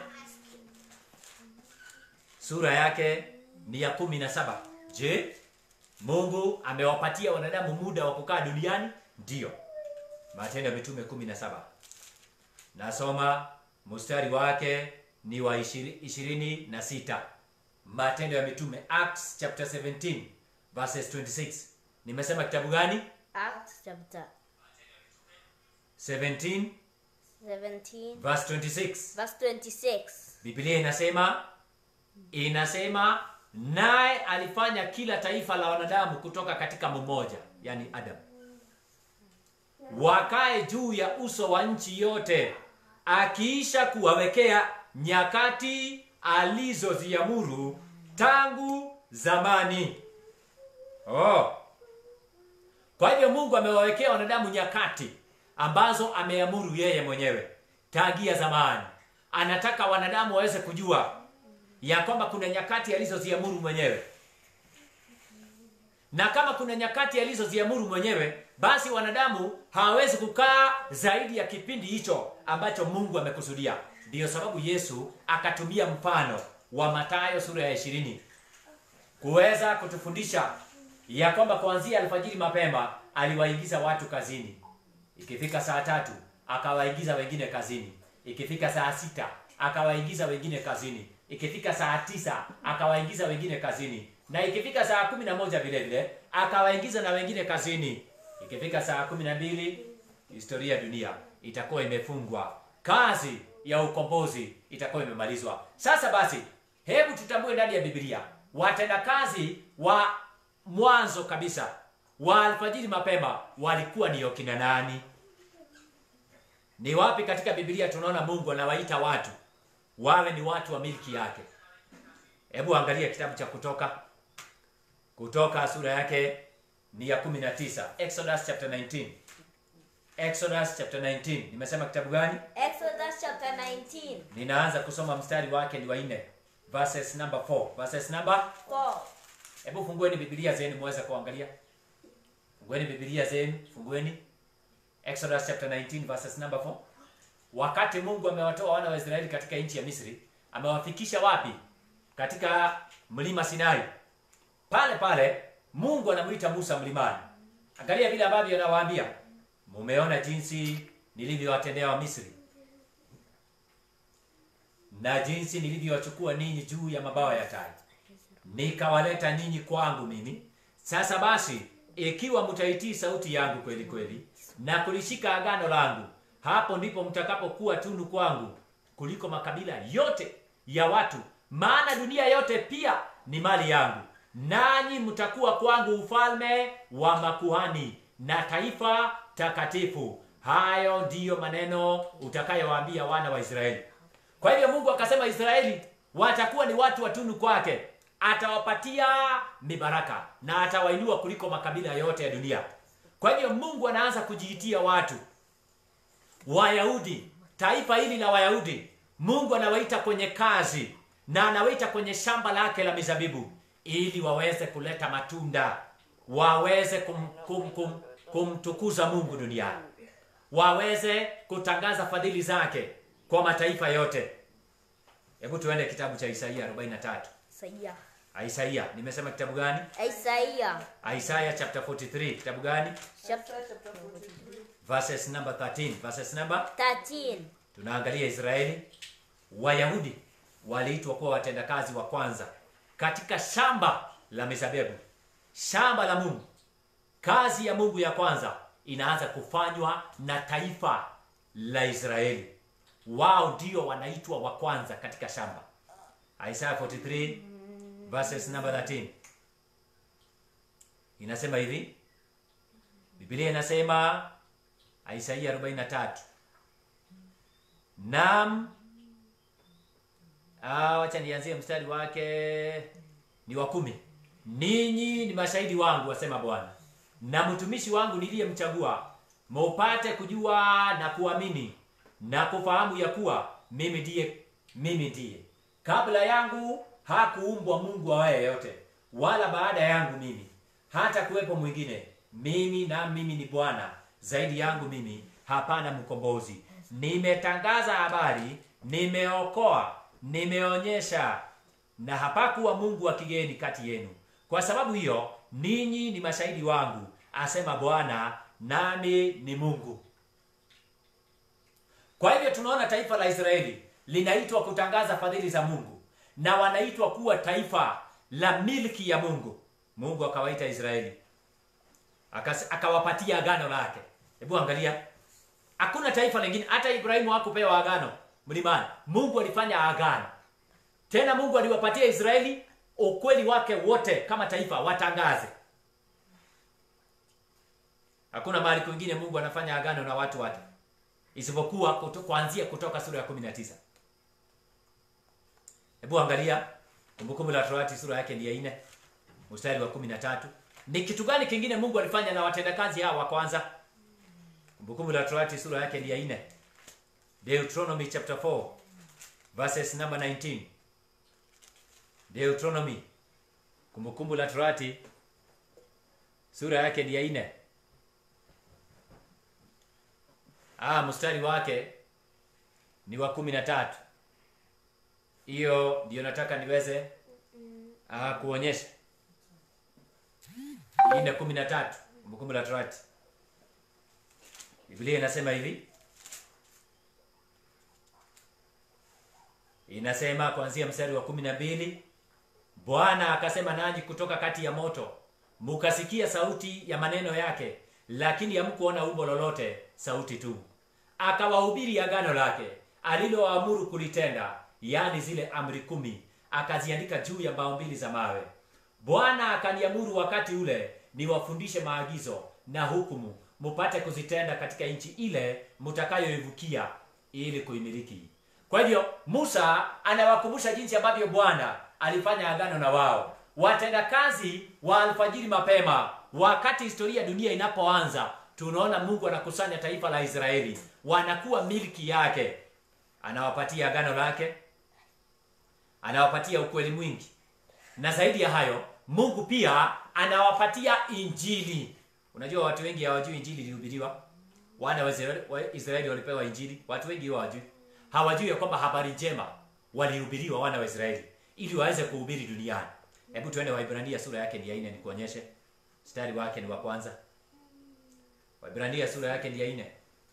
sura yake ni ya kumi na saba je mungu amewapatia wanadamu muda wa kukaa duniani ndiyo matendo ya mitume kumi na saba nasoma mstari wake ni wa ishiri- ishirini na sita matendo ya mitume acts chapter 17 verses 26 nimesema kitabu gani Acts chapter 17 17 verse 26 verse 26. biblia inasema inasema naye alifanya kila taifa la wanadamu kutoka katika mmoja yani adam wakae juu ya uso wa nchi yote akiisha kuwawekea nyakati alizoziamuru tangu zamani oh. kwa hivyo mungu amewawekea wanadamu nyakati ambazo ameamuru yeye mwenyewe tangia zamani anataka wanadamu waweze kujua ya kwamba kuna nyakati alizoziamuru mwenyewe na kama kuna nyakati alizoziamuru mwenyewe basi wanadamu hawawezi kukaa zaidi ya kipindi hicho ambacho mungu amekusudia ndiyo sababu yesu akatumia mfano wa matayo sura ya ishirini kuweza kutufundisha ya kwamba kuanzia alfajiri mapema aliwaingiza watu kazini ikifika saa tatu akawaingiza wengine kazini ikifika saa sita akawaingiza wengine kazini ikifika saa tisa akawaingiza wengine kazini na ikifika saa kumi na moja vile vile akawaingiza na wengine kazini ikifika saa kumi na mbili historia ya dunia itakuwa imefungwa kazi ya ukombozi itakuwa imemalizwa sasa basi hebu tutambue ndani ya biblia watendakazi wa mwanzo kabisa wa alfajiri mapema walikuwa ni okina nani ni wapi katika biblia tunaona mungu anawaita watu wawe ni watu wa milki yake hebu angalia kitabu cha kutoka kutoka sura yake ni ya 19 exodus chapter 19 exodus chapter 19 nimesema kitabu gani Exodus chapter 19. ninaanza kusoma mstari wake ni wa 4 verses number 4 verses number 4. hebu fungueni biblia zenu muweze kuangalia fungueni biblia zenu fungueni exodus chapter 19 verses number 4 wakati mungu amewatoa wana wa israeli katika nchi ya misri amewafikisha wapi katika mlima sinai pale pale mungu anamwita musa mlimani angalia vile ambavyo anawaambia mumeona jinsi nilivyowatendea wa misri na jinsi nilivyowachukua ninyi juu ya mabawa ya tai nikawaleta ninyi kwangu mimi sasa basi ikiwa mtaitii sauti yangu kweli kweli na kulishika agano langu hapo ndipo mtakapokuwa tunu kwangu kuliko makabila yote ya watu maana dunia yote pia ni mali yangu nanyi mtakuwa kwangu ufalme wa makuhani na taifa takatifu hayo ndiyo maneno utakayowaambia wana wa israeli kwa hivyo mungu akasema israeli watakuwa ni watu watunu kwake atawapatia mibaraka na atawainua kuliko makabila yote ya dunia kwa hivyo mungu anaanza kujiitia watu wayahudi taifa hili la wayahudi mungu anawaita kwenye kazi na anawaita kwenye shamba lake la mizabibu ili waweze kuleta matunda waweze kum, kum, kum, kumtukuza mungu duniani waweze kutangaza fadhili zake kwa mataifa yote hebu tuende kitabu cha isaia 43 Isaia. isaia nimesema kitabu gani Isaia. isaya chapter 43 kitabu gani Chapter Isaiah chapter 43. verses number 13 verses number 13. tunaangalia israeli wayahudi waliitwa kuwa watendakazi wa kwanza katika shamba la mizabibu shamba la mungu kazi ya mungu ya kwanza inaanza kufanywa na taifa la israeli wao ndio wanaitwa wa kwanza katika shamba isaya 43 verses number 13 inasema hivi biblia inasema isaia 43 Naam. Ah, wacha nianzie mstari wake ni wa kumi. Ninyi ni mashahidi wangu, wasema Bwana, na mtumishi wangu niliyemchagua, mupate kujua na kuamini na kufahamu ya kuwa mimi ndiye mimi ndiye. Kabla yangu hakuumbwa Mungu awaye yote, wala baada yangu mimi hata kuwepo mwingine. Mimi na mimi ni Bwana, zaidi yangu mimi hapana mkombozi. Nimetangaza habari, nimeokoa, nimeonyesha, na hapakuwa Mungu wa kigeni kati yenu. Kwa sababu hiyo ninyi ni mashahidi wangu, asema Bwana, nami ni Mungu. Kwa hivyo tunaona taifa la Israeli linaitwa kutangaza fadhili za Mungu na wanaitwa kuwa taifa la milki ya Mungu. Mungu akawaita Israeli Akas- akawapatia agano lake. Hebu angalia, hakuna taifa lingine, hata Ibrahimu hakupewa agano mlimani. Mungu alifanya agano tena. Mungu aliwapatia Israeli ukweli wake wote kama taifa watangaze. Hakuna mahali kwingine Mungu anafanya agano na watu wake isipokuwa kuto, kuanzia kutoka sura ya 19. Hebu angalia Kumbukumbu la Torati sura yake ni ya 4 mstari wa 13. Ni kitu gani kingine Mungu alifanya na watendakazi hawa wa kwanza? Kumbukumbu la Torati sura yake ni ya 4. Deuteronomy chapter 4 verses number 19. Deuteronomy Kumbukumbu la Torati sura yake ni ya 4. Ah, mstari wake ni wa 13. Hiyo ndio nataka niweze ah, kuonyesha. Ine kumi na tatu Kumbukumbu la Torati, Biblia inasema hivi, inasema kuanzia mstari wa kumi na mbili Bwana akasema nanyi kutoka kati ya moto, mukasikia sauti ya maneno yake, lakini hamkuona umbo lolote, sauti tu. Akawahubiri agano lake aliloamuru kulitenda, yaani zile amri kumi, akaziandika juu ya mbao mbili za mawe. Bwana akaniamuru wakati ule niwafundishe maagizo na hukumu, mupate kuzitenda katika nchi ile mtakayoivukia ili kuimiliki. Kwa hivyo Musa anawakumbusha jinsi ambavyo Bwana alifanya agano na wao, watendakazi wa alfajiri mapema, wakati historia ya dunia inapoanza. Tunaona Mungu anakusanya taifa la Israeli, wanakuwa milki yake, anawapatia agano lake, anawapatia ukweli mwingi, na zaidi ya hayo Mungu pia anawapatia injili. Unajua watu wengi hawajui injili ilihubiriwa. Wana wa Israeli, wa Israeli walipewa injili, watu wengi hawajui. Hawajui ya kwamba habari njema walihubiriwa wana wa Israeli ili waweze kuhubiri duniani. Hebu tuende Waibrania sura yake ni ya 4 nikuonyeshe. Mstari wake ni wa kwanza. Waibrania sura yake ni ya 4.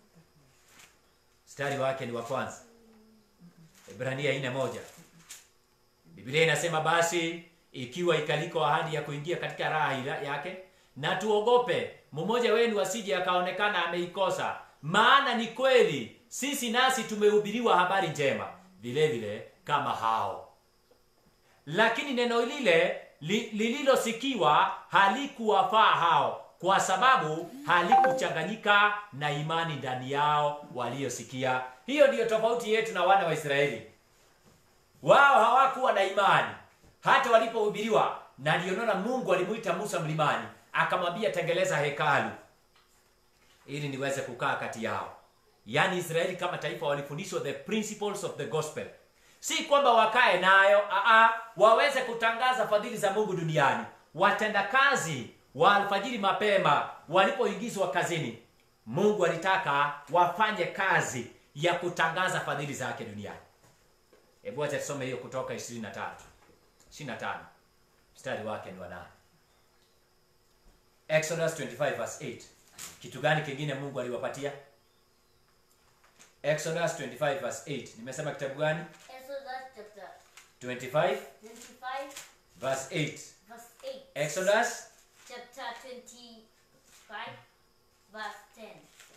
Mstari wake ni wa kwanza. Waibrania 4 moja. Biblia inasema basi ikiwa ikaliko ahadi ya kuingia katika raha ila- yake, na tuogope mmoja wenu asije akaonekana ameikosa. Maana ni kweli sisi nasi tumehubiriwa habari njema vile vile kama hao, lakini neno lile li, lililosikiwa halikuwafaa hao, kwa sababu halikuchanganyika na imani ndani yao waliosikia. Hiyo ndiyo tofauti yetu na wana wa Israeli. Wao hawakuwa na imani, hata walipohubiriwa na ndio mungu alimuita musa mlimani akamwambia tengeleza hekalu ili niweze kukaa kati yao yaani israeli kama taifa walifundishwa the principles of the gospel si kwamba wakae nayo aa, waweze kutangaza fadhili za mungu duniani watendakazi wa alfajiri mapema walipoingizwa kazini mungu alitaka wafanye kazi ya kutangaza fadhili zake duniani hebu acha tusome hiyo kutoka 23 25 mstari wake ni wa nane exodus 25 verse 8 kitu gani kingine mungu aliwapatia exodus 25 verse 8 nimesema kitabu gani Exodus chapter 25 25, verse 8 verse 8. exodus Chapter 25, verse 10.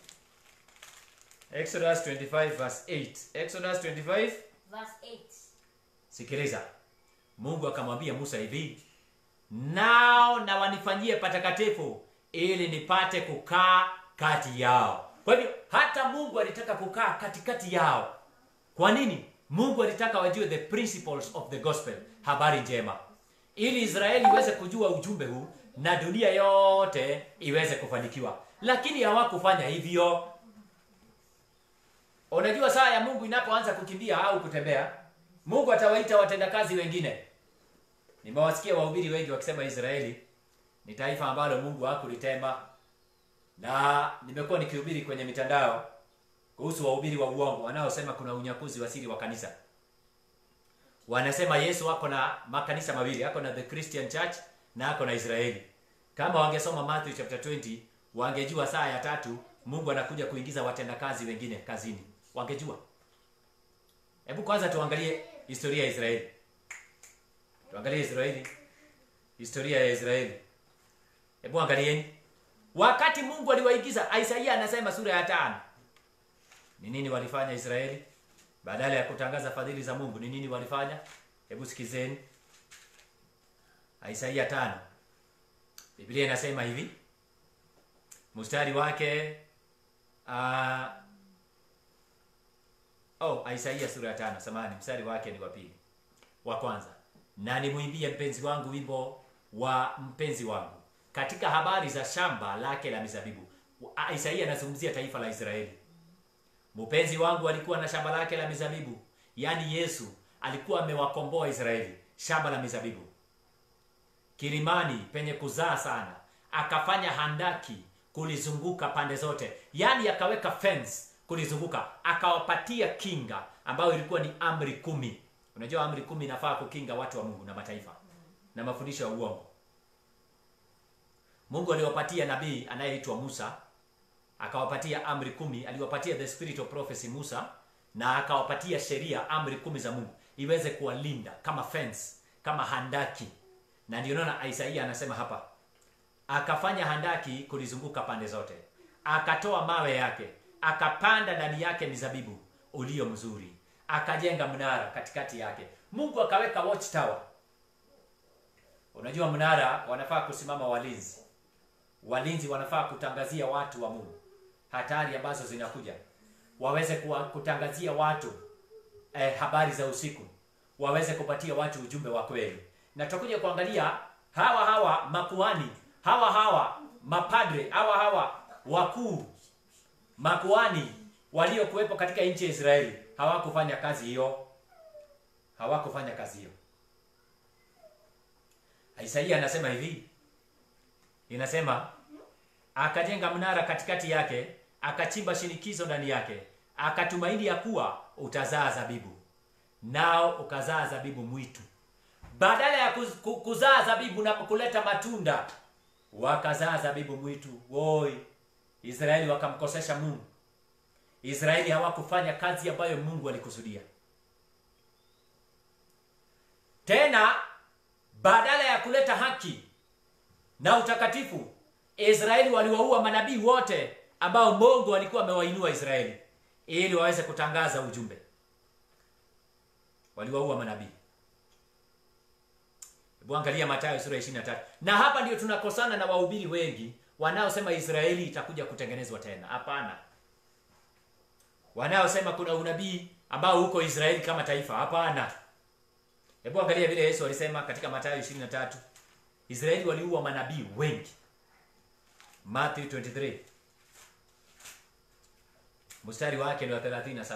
exodus 25 verse 8 exodus 25 Verse 8. sikiliza mungu akamwambia musa hivi nao na wanifanyie patakatifu ili nipate kukaa kati yao kwa hivyo hata mungu alitaka kukaa katikati yao kwa nini mungu alitaka wajue the principles of the gospel habari njema ili israeli iweze kujua ujumbe huu na dunia yote iweze kufanikiwa lakini hawakufanya hivyo unajua saa ya mungu inapoanza kukimbia au kutembea mungu atawaita watendakazi wengine nimewasikia wahubiri wengi wakisema israeli ni taifa ambalo mungu hakulitema na nimekuwa nikihubiri kwenye mitandao kuhusu wahubiri wa uongo wanaosema kuna unyakuzi wa siri wa kanisa wanasema yesu ako na makanisa mawili ako na the christian church na ako na israeli kama wangesoma matthew chapter 20 wangejua saa ya tatu mungu anakuja kuingiza watendakazi wengine kazini wangejua hebu kwanza tuangalie historia ya israeli tuangalie israeli historia ya israeli hebu angalieni wakati mungu aliwaingiza isaia anasema sura ya tano ni nini walifanya israeli badala ya kutangaza fadhili za mungu ni nini walifanya hebu sikizeni isaia tano biblia inasema hivi mstari wake uh, oh isaia sura ya tano samani mstari wake ni wa pili wa kwanza na nimwimbie mpenzi wangu wimbo wa mpenzi wangu katika habari za shamba lake la mizabibu Ah, isaia anazungumzia taifa la israeli mpenzi wangu alikuwa na shamba lake la mizabibu yaani yesu alikuwa amewakomboa israeli shamba la mizabibu kilimani penye kuzaa sana akafanya handaki kulizunguka pande zote yaani akaweka fence kulizunguka akawapatia kinga ambayo ilikuwa ni amri kumi unajua amri kumi inafaa kukinga watu wa mungu na mataifa na mafundisho ya uongo mungu aliwapatia nabii anayeitwa musa akawapatia amri kumi aliwapatia the spirit of prophecy musa na akawapatia sheria amri kumi za mungu iweze kuwalinda kama fence kama handaki na ndio naona isaia anasema hapa akafanya handaki kulizunguka pande zote akatoa mawe yake akapanda ndani yake mizabibu ulio mzuri akajenga mnara katikati yake mungu akaweka watch tower unajua mnara wanafaa kusimama walinzi walinzi wanafaa kutangazia watu wa mungu hatari ambazo zinakuja waweze kuwa, kutangazia watu eh, habari za usiku waweze kupatia watu ujumbe wa kweli na tutakuja kuangalia hawa hawa makuani hawa hawa mapadre hawa hawa wakuu makuani waliokuwepo katika nchi ya israeli hawakufanya kazi hiyo hawakufanya kazi hiyo isaia anasema hivi inasema akajenga mnara katikati yake akachimba shinikizo ndani yake akatumaini ya kuwa utazaa zabibu nao ukazaa zabibu mwitu badala ya kuz, ku- kuzaa zabibu na kuleta matunda wakazaa zabibu mwitu woi israeli wakamkosesha mungu israeli hawakufanya kazi ambayo mungu alikusudia tena badala ya kuleta haki na utakatifu israeli waliwaua manabii wote ambao mungu alikuwa amewainua israeli ili waweze kutangaza ujumbe waliwaua manabii hebu angalia matayo sura ya 23 na hapa ndio tunakosana na wahubiri wengi wanaosema israeli itakuja kutengenezwa tena hapana wanaosema kuna unabii ambao huko israeli kama taifa hapana hebu angalia vile yesu alisema katika matayo 23 israeli waliua manabii wengi matthew 23 mstari wake ni wa 37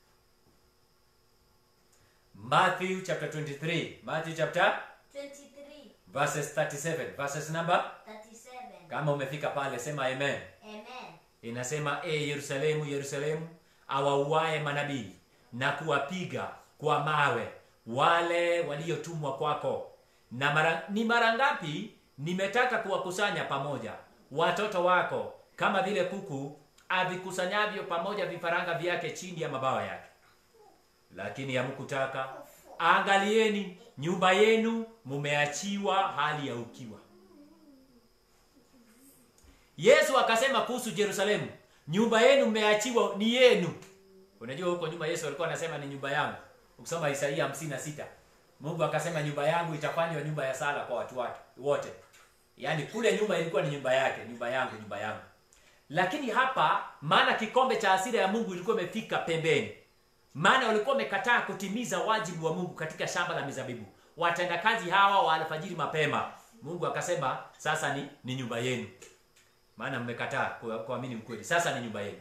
matthew chapter 23 matthew chapter 23, verses 37 verses number 37. kama umefika pale sema amen Amen. inasema e yerusalemu yerusalemu awauaye manabii na kuwapiga kwa mawe wale waliotumwa kwako na mara, ni mara ngapi nimetaka kuwakusanya pamoja watoto wako kama vile kuku avikusanyavyo pamoja vifaranga vyake chini ya mabawa yake lakini hamkutaka angalieni nyumba yenu mumeachiwa hali ya ukiwa yesu akasema kuhusu yerusalemu nyumba yenu mmeachiwa ni yenu unajua huko nyuma yesu alikuwa anasema ni nyumba yangu ukisoma isaia 56 mungu akasema nyumba yangu itafanywa nyumba ya sala kwa watu wake wote yaani kule nyuma ilikuwa ni nyumba yake nyumba yangu nyumba yangu lakini hapa maana kikombe cha hasira ya mungu ilikuwa imefika pembeni maana walikuwa wamekataa kutimiza wajibu wa mungu katika shamba la mizabibu watendakazi hawa wa alfajiri mapema mungu akasema sasa ni, ni nyumba yenu maana mmekataa ku- kuamini ukweli sasa ni nyumba yenu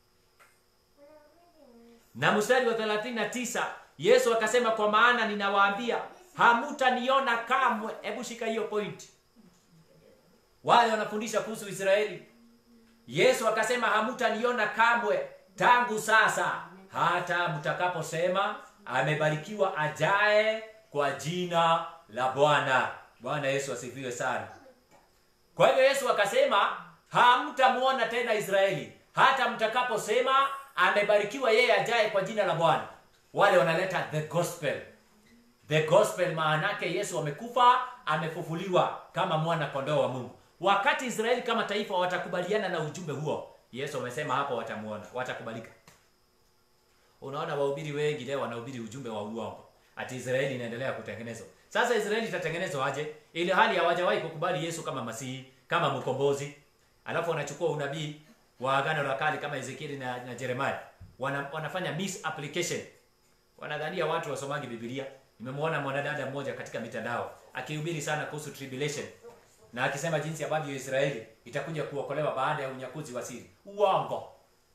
na mstari wa 39 yesu akasema kwa maana ninawaambia hamutaniona kamwe hebu shika hiyo point wale wanafundisha kuhusu israeli yesu akasema hamutaniona kamwe tangu sasa hata mtakaposema amebarikiwa ajae kwa jina la bwana bwana yesu asifiwe sana kwa hivyo yesu akasema hamtamwona tena israeli hata mtakaposema amebarikiwa yeye ajaye kwa jina la bwana wale wanaleta the gospel the gospel maanake yesu amekufa amefufuliwa kama mwana kondoo wa mungu wakati israeli kama taifa watakubaliana na ujumbe huo yesu amesema hapo watamuona watakubalika unaona wahubiri wengi leo wanahubiri ujumbe wa uongo ati israeli inaendelea kutengenezwa sasa israeli itatengenezwa aje ili hali hawajawahi kukubali yesu kama masihi kama mkombozi alafu wanachukua unabii wa agano la kale kama ezekieli na, na jeremaya Wana, wanafanya misapplication wanadhania watu wasomangi bibilia nimemwona mwanadada mmoja katika mitandao akihubiri sana kuhusu tribulation na akisema jinsi ambavyo israeli itakuja kuokolewa baada ya unyakuzi wa siri uongo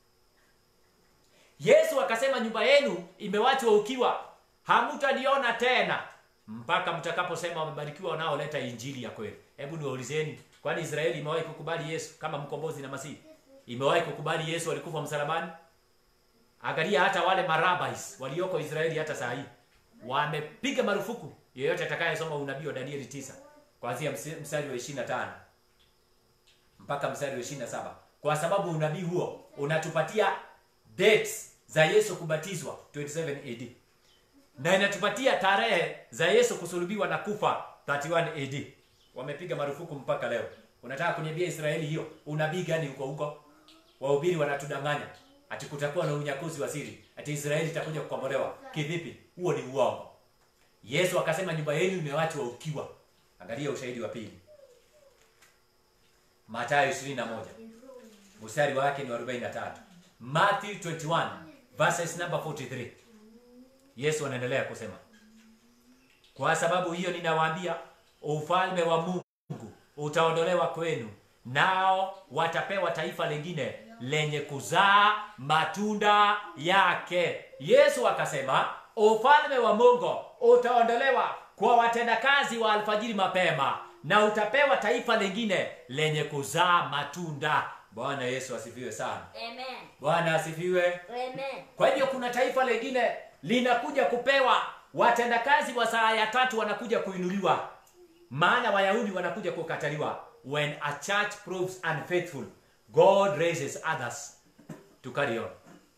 yesu akasema nyumba yenu imewachwa ukiwa hamutaniona tena mpaka mtakaposema wamebarikiwa wanaoleta injili ya kweli hebu niwaulizeni kwani israeli imewahi kukubali yesu kama mkombozi na masihi imewahi kukubali yesu alikufa msalabani angalia hata wale marabais walioko israeli hata saa hii wamepiga marufuku yeyote atakayesoma unabii wa danieli 9 kuanzia msi- mstari wa 25 mpaka mstari wa 27 kwa sababu unabii huo unatupatia dates za yesu kubatizwa 27 ad na inatupatia tarehe za yesu kusulubiwa na kufa 31 ad wamepiga marufuku mpaka leo unataka kuniambia israeli hiyo unabii gani huko huko wahubiri wanatudanganya ati kutakuwa na unyakuzi wa siri ati israeli itakuja kukombolewa kivipi huo ni uongo yesu akasema nyumba yenu imewachwa ukiwa angalia ushahidi wa pili matayo 21 mstari wake ni wa 43 matthew 21 verses number 43 yesu anaendelea kusema kwa sababu hiyo ninawaambia ufalme wa mungu utaondolewa kwenu nao watapewa taifa lingine lenye kuzaa matunda yake yesu akasema ufalme wa mungu utaondolewa kwa watendakazi wa alfajiri mapema na utapewa taifa lingine lenye kuzaa matunda bwana yesu asifiwe sana Amen. bwana asifiwe Amen. kwa hivyo kuna taifa lingine linakuja kupewa watendakazi wa saa ya tatu wanakuja kuinuliwa maana wayahudi wanakuja kukataliwa when a church proves unfaithful god raises others to carry on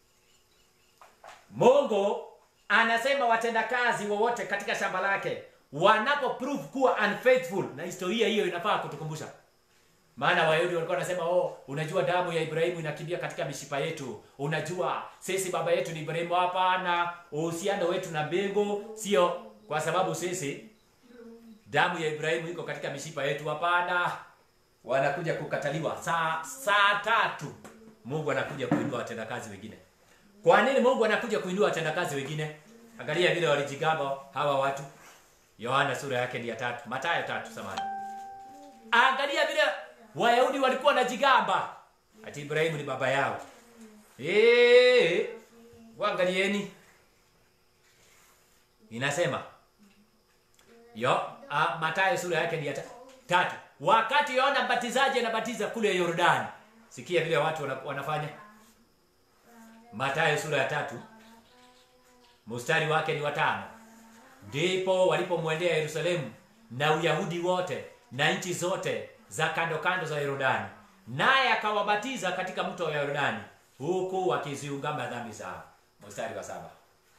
mungu anasema watendakazi wowote katika shamba lake wanapo prove kuwa unfaithful na historia hiyo inafaa kutukumbusha maana wayahudi walikuwa wanasema oh unajua damu ya ibrahimu inakimbia katika mishipa yetu unajua sisi baba yetu ni ibrahimu hapana uhusiano wetu na mbingu sio kwa sababu sisi damu ya ibrahimu iko katika mishipa yetu hapana wanakuja kukataliwa saa saa tatu mungu anakuja kuinua watendakazi wengine kwa nini mungu anakuja kuinua watendakazi wengine angalia vile walijigamba hawa watu yohana sura yake ni ya tatu matayo tatu samani angalia vile wayahudi walikuwa na jigamba ati ibrahimu ni baba yao Eh, waangalieni inasema yo a, matayo sura yake ni ya ta, tatu wakati yohana mbatizaji anabatiza kule yordani sikia vile watu wana, wanafanya matayo sura ya tatu mstari wake ni watano ndipo walipomwendea yerusalemu na uyahudi wote na nchi zote za kando kando za yordani naye akawabatiza katika mto wa yordani huku wakiziungama dhambi zao mstari wa saba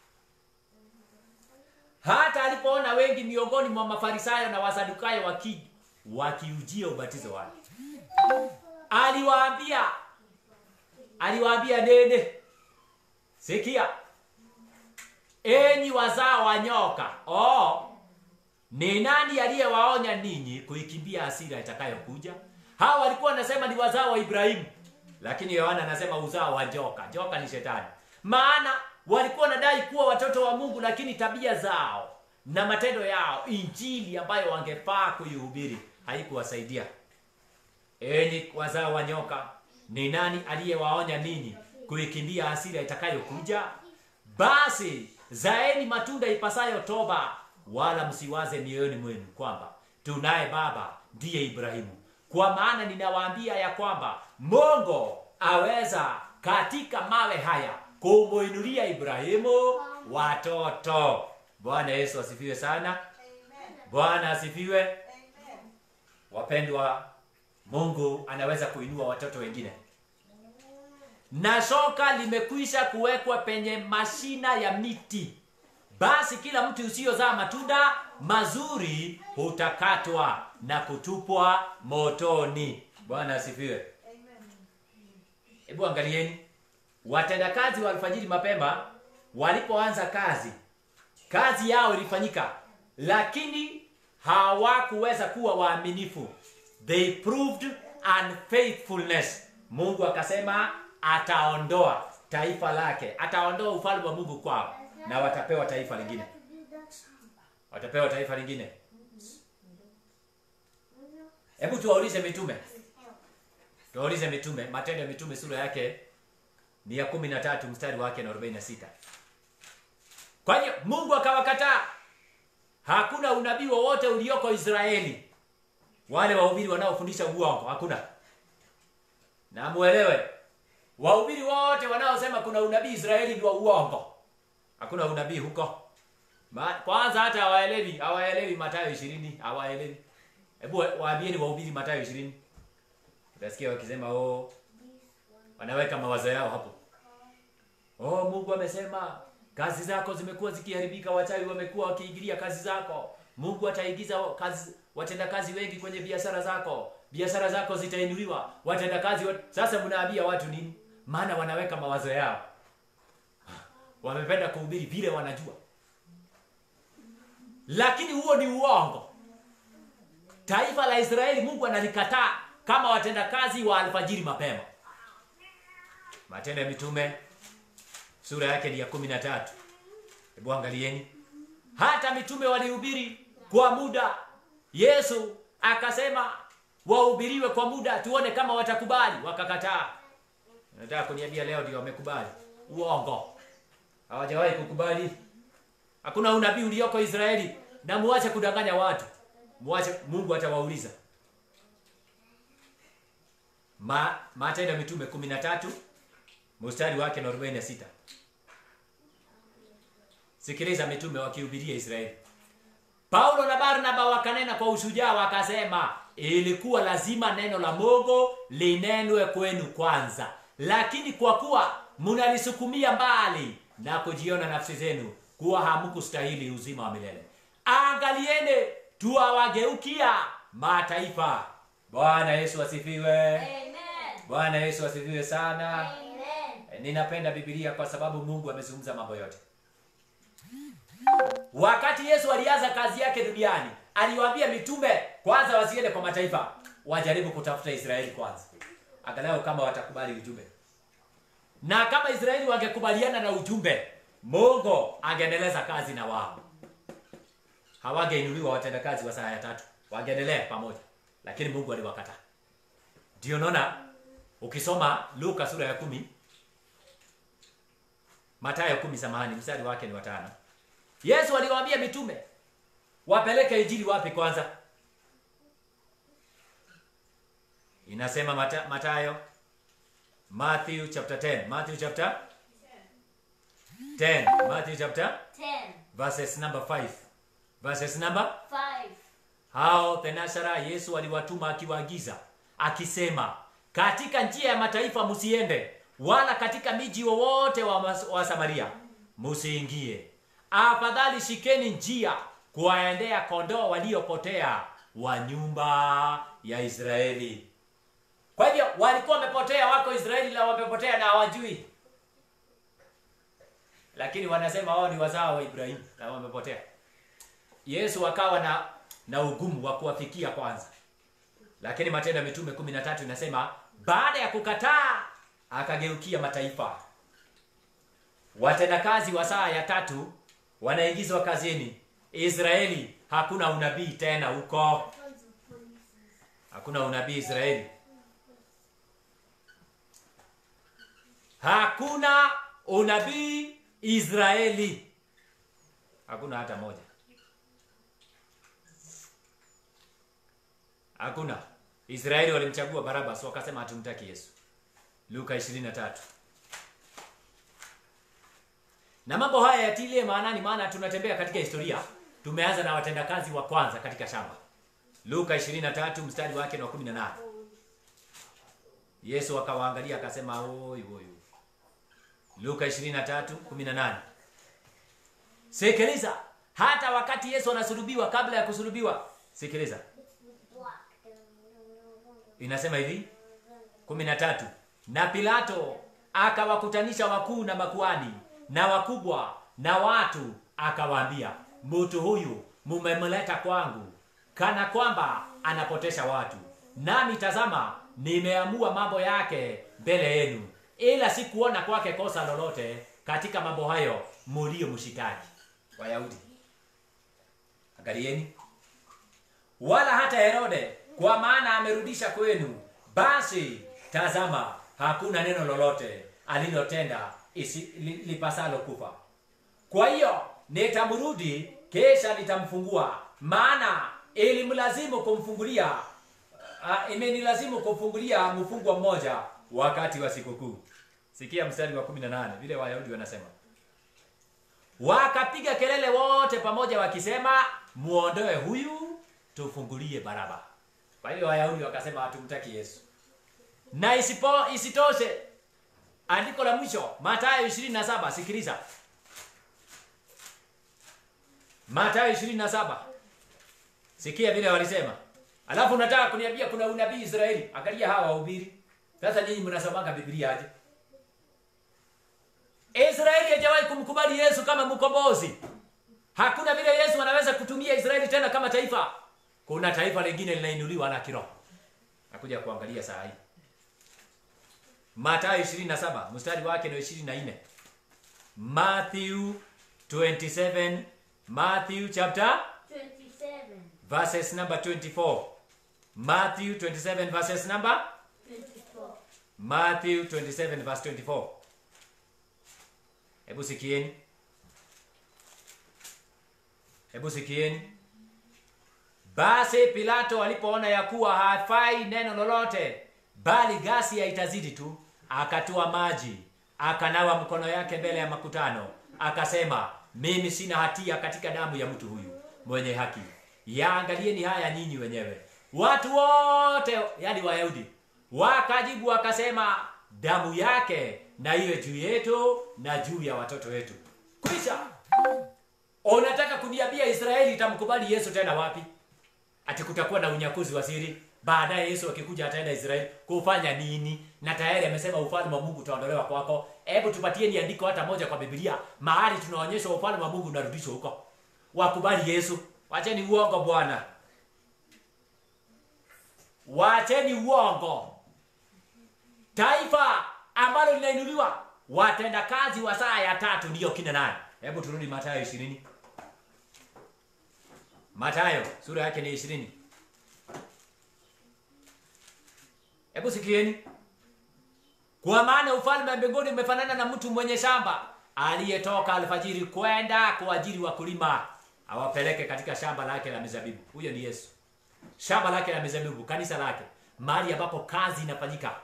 hata alipoona wengi miongoni mwa mafarisayo na wasadukayo waki wakiujia ubatizo wake aliwaambia aliwaambia nene sikia enyi wazao wa nyoka oh, ni nani aliyewaonya ninyi kuikimbia hasira itakayokuja hawa walikuwa wanasema ni wazao wa ibrahimu lakini yohana anasema uzao wa joka joka ni shetani maana walikuwa wanadai kuwa watoto wa mungu lakini tabia zao na matendo yao injili ambayo wangefaa kuihubiri haikuwasaidia enyi wazao wa nyoka ni nani aliyewaonya ninyi kuikimbia hasira itakayokuja basi zaeni matunda ipasayo toba wala msiwaze mioyoni mwenu kwamba tunaye baba ndiye ibrahimu kwa maana ninawaambia ya kwamba mungu aweza katika mawe haya kumuinulia ibrahimu watoto bwana yesu asifiwe sana bwana asifiwe wapendwa mungu anaweza kuinua watoto wengine na shoka limekwisha kuwekwa penye mashina ya miti basi kila mti usiozaa matunda mazuri hutakatwa na kutupwa motoni bwana asifiwe hebu angalieni watendakazi wa alfajiri mapema walipoanza kazi kazi yao ilifanyika lakini hawakuweza kuwa waaminifu they proved unfaithfulness mungu akasema ataondoa taifa lake ataondoa ufalme wa mungu kwao na watapewa taifa lingine watapewa taifa lingine hebu tuwaulize mitume tuwaulize mitume matendo ya mitume sura yake ni ya kumi na tatu mstari wake na arobaini na sita kwa hiyo mungu akawakataa hakuna unabii wowote ulioko israeli wale wahubiri wanaofundisha uongo hakuna na muelewe wahubiri wote wanaosema kuna unabii israeli ni wa uongo hakuna unabii huko Ma, kwanza hata hawaelewi hawaelewi matayo ishirini hawaelewi hebu wa- waambieni wahubiri matayo ishirini utasikia wakisema oh, wanaweka mawazo yao hapo oh mungu amesema kazi zako zimekuwa zikiharibika wachawi wamekuwa wakiingilia kazi zako mungu ataigiza kazi watenda kazi wengi kwenye biashara zako biashara zako zitainuliwa watenda kazi wat... sasa mnaambia watu nini maana wanaweka mawazo yao wamependa kuhubiri vile wanajua lakini huo ni uongo taifa la israeli mungu analikataa kama watendakazi wa alfajiri mapema matendo ya mitume sura yake ni ya kumi na tatu hebu angalieni hata mitume walihubiri kwa muda yesu akasema wahubiriwe kwa muda tuone kama watakubali wakakataa nataka kuniambia leo ndio wamekubali uongo hawajawahi kukubali hakuna unabii ulioko israeli na muache kudanganya watu muache mungu atawauliza Ma, matendo ya mitume 13 mstari wake na 46 sikiliza mitume wakihubiria israeli paulo na barnaba wakanena kwa ushujaa wakasema ilikuwa lazima neno la mungu linenwe kwenu kwanza lakini kwa kuwa mnalisukumia mbali na kujiona nafsi zenu kuwa hamkustahili uzima wa milele angaliene tuwawageukia mataifa bwana yesu asifiwe Amen. bwana yesu asifiwe sana Amen. ninapenda bibilia kwa sababu mungu amezungumza mambo yote wakati yesu alianza kazi yake duniani aliwaambia mitume kwanza wasiende kwa mataifa wajaribu kutafuta israeli kwanza angalau kama watakubali ujumbe na kama israeli wangekubaliana na ujumbe mungu angeendeleza kazi na wao hawangeinuliwa watendakazi wa saa ya tatu wangeendelea pamoja lakini mungu aliwakataa ndio naona ukisoma luka sura ya kumi matayo kumi samahani mstari wake ni watano yesu aliwaambia mitume wapeleke injili wapi kwanza inasema mata, matayo matthew chapter 10 matthew chapter 10 matthew chapter 10, verses number 5 verses number 5. hao thenashara yesu aliwatuma akiwaagiza akisema katika njia ya mataifa msiende wala katika miji wowote wa, mas- wa samaria msiingie afadhali shikeni njia kuwaendea kondoo waliopotea wa nyumba ya israeli kwa hivyo walikuwa wamepotea wako israeli na wamepotea na hawajui lakini wanasema wao ni wazao wa ibrahimu na wamepotea yesu akawa na na ugumu wa kuwafikia kwanza lakini matendo ya mitume 13 inasema baada ya kukataa akageukia mataifa watendakazi wa saa ya tatu wanaingizwa kazini israeli hakuna unabii tena huko hakuna unabii israeli hakuna unabii israeli hakuna hata moja hakuna israeli walimchagua barabas wakasema hatumtaki yesu luka 23 na mambo haya yatilie maanani maana tunatembea katika historia tumeanza na watendakazi wa kwanza katika shamba luka 23 mstari wake ni wa 18 yesu akawaangalia akasema oi oi oi." luka 23 18 sikiliza hata wakati yesu anasulubiwa kabla ya kusulubiwa sikiliza inasema hivi 13 na pilato akawakutanisha wakuu na makuani na wakubwa na watu akawaambia mtu huyu mumemleta kwangu kana kwamba anapotesha watu nami tazama nimeamua mambo yake mbele yenu ila sikuona kwake kosa lolote katika mambo hayo mulio mshitaji wayahudi angalieni wala hata herode kwa maana amerudisha kwenu basi tazama hakuna neno lolote alilotenda isi- li- lipasalo kufa kwa hiyo nitamrudi kisha nitamfungua maana ilimlazimu kumfungulia uh, imenilazimu kumfungulia mfungwa mmoja wakati wa sikukuu sikia mstari wa 18 vile wayahudi wanasema wakapiga kelele wote pamoja wakisema muondoe huyu tufungulie baraba kwa hiyo wayahudi wakasema hatumtaki yesu na isipo isitoshe andiko la mwisho matayo 27 sikiliza matayo 27 sikia vile walisema alafu unataka kuniambia kuna unabii israeli angalia hawa wahubiri sasa nyinyi mnasomanga biblia aje israeli hajawahi kumkubali yesu kama mkombozi hakuna vile yesu anaweza kutumia israeli tena kama taifa kuna taifa lingine linainuliwa na kiroho nakuja kuangalia saa hii matayo 27 mstari wake ni 24 matthew 27 matthew chapter 27. verses number 24 matthew 27 verses number 24. matthew 27 verse 24 hebu sikieni hebu sikieni basi pilato alipoona ya kuwa hafai neno lolote bali ghasia itazidi tu akatoa maji akanawa mkono yake mbele ya makutano akasema mimi sina hatia katika damu ya mtu huyu mwenye haki yaangalieni haya nyinyi wenyewe watu wote yani wayahudi wakajibu wakasema damu yake na iwe juu yetu na juu ya watoto wetu kwisha unataka kuniambia israeli itamkubali yesu tena wapi ati kutakuwa na unyakuzi wa siri baadaye yesu akikuja ataenda israeli kufanya nini na tayari amesema ufalme wa mungu utaondolewa kwako hebu tupatieni andiko hata moja kwa biblia mahali tunaonyeshwa ufalme wa mungu unarudishwa huko wakubali yesu wacheni uongo bwana wacheni uongo taifa ambalo linainuliwa watendakazi wa saa ya tatu ndiyo kina nani hebu turudi matayo ishirini matayo sura yake ni ishirini hebu sikieni kwa maana ufalme wa mbinguni umefanana na mtu mwenye shamba aliyetoka alfajiri kwenda kuajiri wakulima awapeleke katika shamba lake la mizabibu huyo ni yesu shamba lake la mizabibu kanisa lake mahali ambapo kazi inafanyika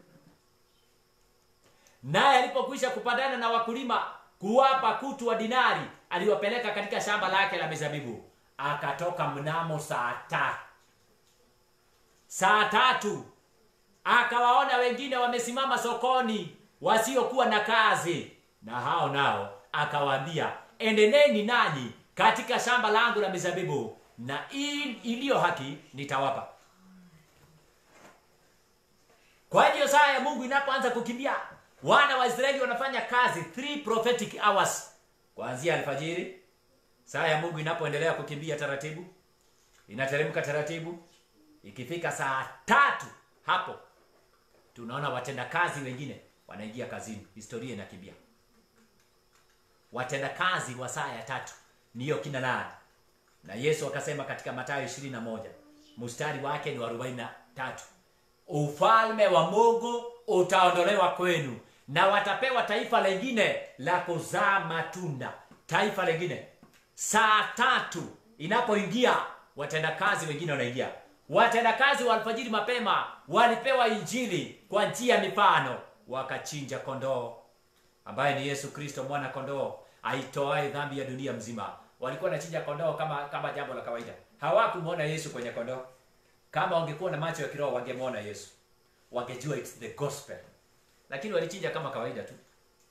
naye alipokwisha kupandana na wakulima kuwapa kutu wa dinari aliwapeleka katika shamba lake la mizabibu akatoka mnamo saa ta saa tatu akawaona wengine wamesimama sokoni wasiokuwa na kazi na hao nao akawaambia endeneni nanyi katika shamba langu la mizabibu na hii iliyo haki nitawapa kwa hiyo saa ya mungu inapoanza kukimbia wana wa israeli wanafanya kazi three prophetic hours kuanzia alfajiri saa ya mungu inapoendelea kukimbia taratibu inateremka taratibu ikifika saa tatu hapo tunaona watendakazi wengine wanaingia kazini historia inakimbia watendakazi wa saa ya tatu niyo kina nani na yesu akasema katika matayo 21 mstari wake ni wa 43 ufalme wa mungu utaondolewa kwenu na watapewa taifa lengine la kuzaa matunda taifa lengine saa tatu inapoingia watendakazi wengine wanaingia watendakazi wa alfajiri mapema walipewa injili kwa njia ya mifano wakachinja kondoo ambaye ni yesu kristo mwana kondoo aitoae dhambi ya dunia mzima walikuwa wanachinja kondoo kama kama jambo la kawaida hawakumwona yesu kwenye kondoo kama wangekuwa na macho ya kiroho wangemwona yesu wangejua it's the gospel lakini walichinja kama kawaida tu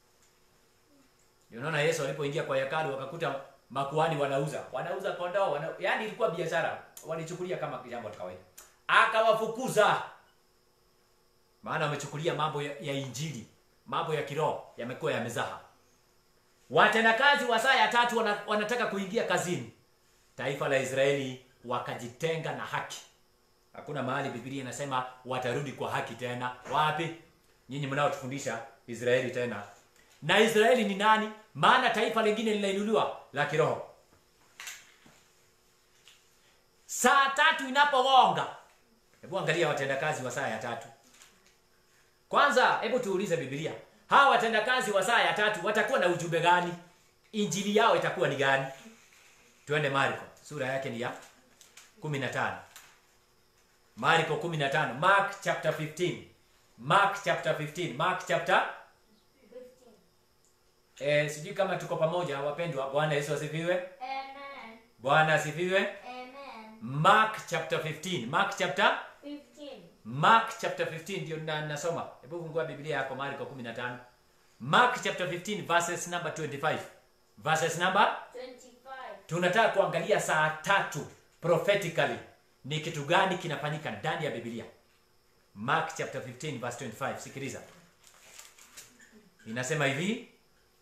Ndio unaona yesu alipoingia kwa hekalu wakakuta makuhani wanauza wanauza kondoo wana... yaani ilikuwa biashara walichukulia kama jambo la kawaida akawafukuza maana wamechukulia mambo ya, ya injili mambo ya kiroho yamekuwa yamezaha watendakazi wa saa ya tatu wana, wanataka kuingia kazini taifa la israeli wakajitenga na haki hakuna mahali bibilia inasema watarudi kwa haki tena wapi nyinyi mnaotufundisha israeli tena na israeli ni nani maana taifa lingine linainuliwa la kiroho saa tatu inapogonga hebu angalia watendakazi wa saa ya tatu kwanza hebu tuulize bibilia hawa watendakazi wa saa ya tatu watakuwa na ujumbe gani injili yao itakuwa ni gani twende marko sura yake ni ya 15 marko 15 mark chapter 15 mark chapter 15 mark chapter eh, sijui kama tuko pamoja wapendwa bwana yesu asifiwe Amen. bwana asifiwe Amen. mark chapter 15 mark chapter 15. mark chapter 15 ndio na, nasoma hebu fungua biblia yako marko 15 mark chapter 15 verses number 25 verses number 25. tunataka kuangalia saa tatu prophetically ni kitu gani kinafanyika ndani ya biblia mark chapter 15 verse 25 sikiliza inasema hivi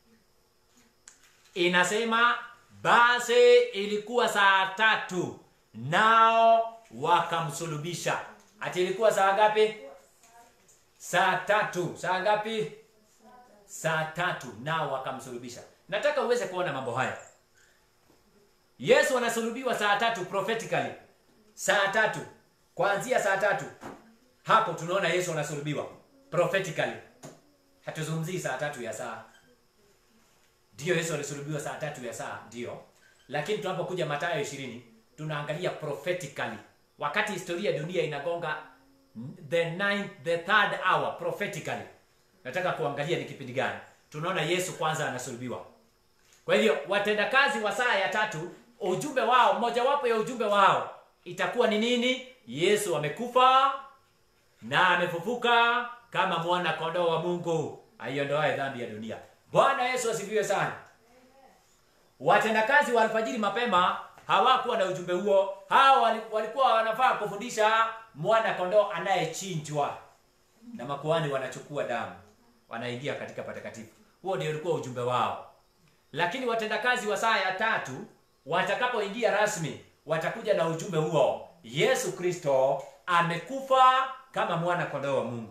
inasema basi ilikuwa saa tatu nao wakamsulubisha ati ilikuwa saa ngapi saa tatu saa ngapi saa tatu nao wakamsulubisha nataka uweze kuona mambo haya yesu anasulubiwa saa tatu prophetically saa tatu kuanzia saa tatu hapo tunaona yesu anasulubiwa prophetically hatuzungumzii saa tatu ya saa ndiyo yesu alisulubiwa saa tatu ya saa ndiyo lakini tunapokuja matayo ishirini tunaangalia prophetically wakati historia ya dunia inagonga the ninth, the third hour prophetically nataka kuangalia ni kipindi gani tunaona yesu kwanza anasulubiwa kwa hivyo watendakazi wa saa ya tatu ujumbe wao mojawapo ya ujumbe wao itakuwa ni nini yesu amekufa na amefufuka kama mwana kondoo wa mungu aiondoae dhambi ya dunia bwana yesu asifiwe sana watendakazi wa alfajiri mapema hawakuwa na ujumbe huo hao wali- walikuwa wanafaa kufundisha mwana kondoo anayechinjwa na makuhani wanachukua damu wanaingia katika patakatifu huo ndio ulikuwa ujumbe wao lakini watendakazi wa saa ya tatu watakapoingia rasmi watakuja na ujumbe huo yesu kristo amekufa kama mwana kondoo wa mungu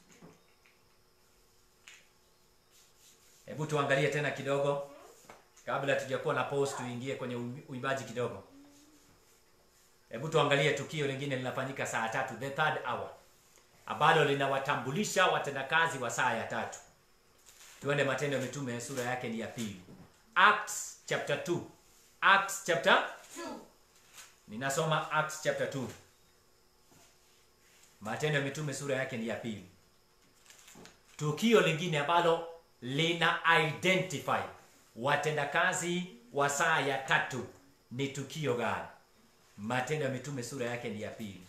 hebu tuangalie tena kidogo kabla tujakuwa na post tuingie kwenye uimbaji kidogo hebu tuangalie tukio lingine linafanyika saa tatu the third hour ambalo linawatambulisha watendakazi wa saa ya tatu tuende matendo ya mitume sura yake ni ya pili acts chapter 2 acts chapter Two. ninasoma acts chapter 2 matendo ya mitume sura yake ni ya pili tukio lingine ambalo lina identify watendakazi wa saa ya tatu ni tukio gani matendo ya mitume sura yake ni ya pili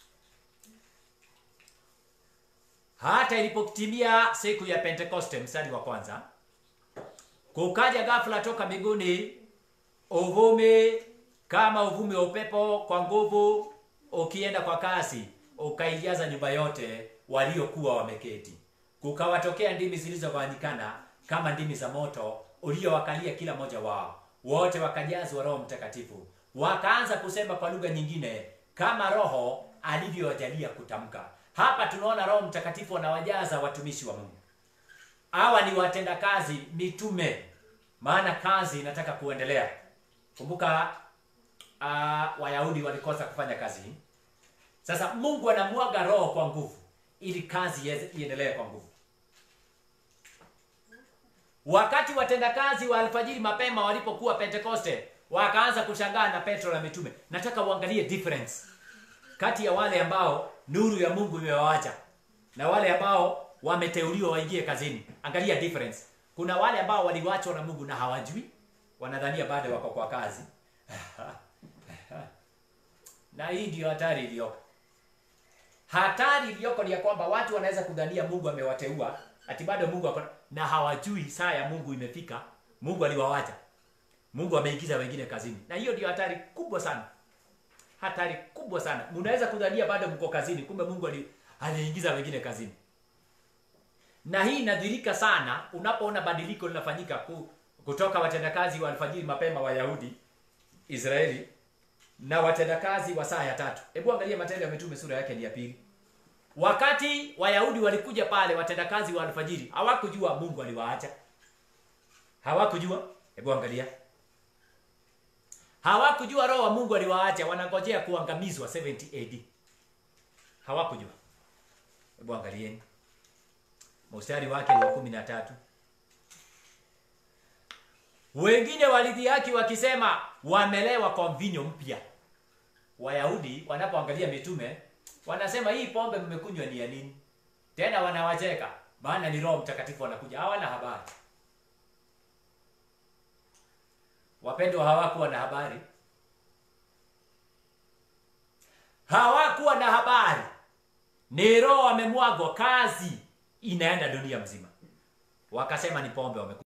hata ilipotimia siku ya pentekoste mstari wa kwanza kukaja ghafla toka mbinguni uvumi kama uvumi wa upepo kwa nguvu ukienda kwa kasi ukaijaza nyumba yote waliokuwa wameketi kukawatokea ndimi zilizogawanyikana kama ndimi za moto uliowakalia kila mmoja wao wote wakajazwa roho mtakatifu wakaanza kusema kwa lugha nyingine kama roho alivyowajalia kutamka hapa tunaona roho mtakatifu anawajaza watumishi wa mungu hawa ni watendakazi mitume maana kazi inataka kuendelea kumbuka uh, wayahudi walikosa kufanya kazi hii sasa mungu anamwaga roho kwa nguvu ili kazi iweze- iendelee kwa nguvu wakati watendakazi wa alfajiri mapema walipokuwa pentekoste wakaanza kushangaa na petro na mitume nataka uangalie difference kati ya wale ambao nuru ya mungu imewawacha na wale ambao wameteuliwa waingie kazini angalia difference kuna wale ambao waliwachwa na mungu na hawajui wanadhania bado wako kwa kazi na hii ndio hatari iliyoko hatari iliyoko ni ya kwamba watu wanaweza kudhania mungu amewateua ati bado mungu ako na hawajui saa ya mungu imefika mungu aliwawacha mungu ameingiza wengine kazini na hiyo ndio hatari kubwa sana hatari kubwa sana mnaweza kudhania bado mko kazini kumbe mungu ali- aliingiza wengine kazini na hii inadhirika sana unapoona badiliko linafanyika ku, kutoka watendakazi wa alfajiri mapema wayahudi israeli na watendakazi wa saa ya tatu hebu angalia matendo ya mitume sura yake ni ya pili wakati wayahudi walikuja pale watendakazi wa alfajiri hawakujua mungu aliwaacha hawakujua hebu angalia hawakujua roho wa mungu aliwaacha wanangojea kuangamizwa 70 ad hawakujua hebu angalieni mstari wake ni wa kumi na tatu wengine walidhihaki wakisema wamelewa kwa mvinyo mpya wayahudi wanapoangalia mitume wanasema hii pombe mmekunywa ni ya nini tena wanawacheka maana ni roho mtakatifu wanakuja hawana habari wapendwa hawakuwa na habari hawakuwa na habari ni roho amemwagwa kazi inaenda dunia mzima wakasema ni pombe wamekunywa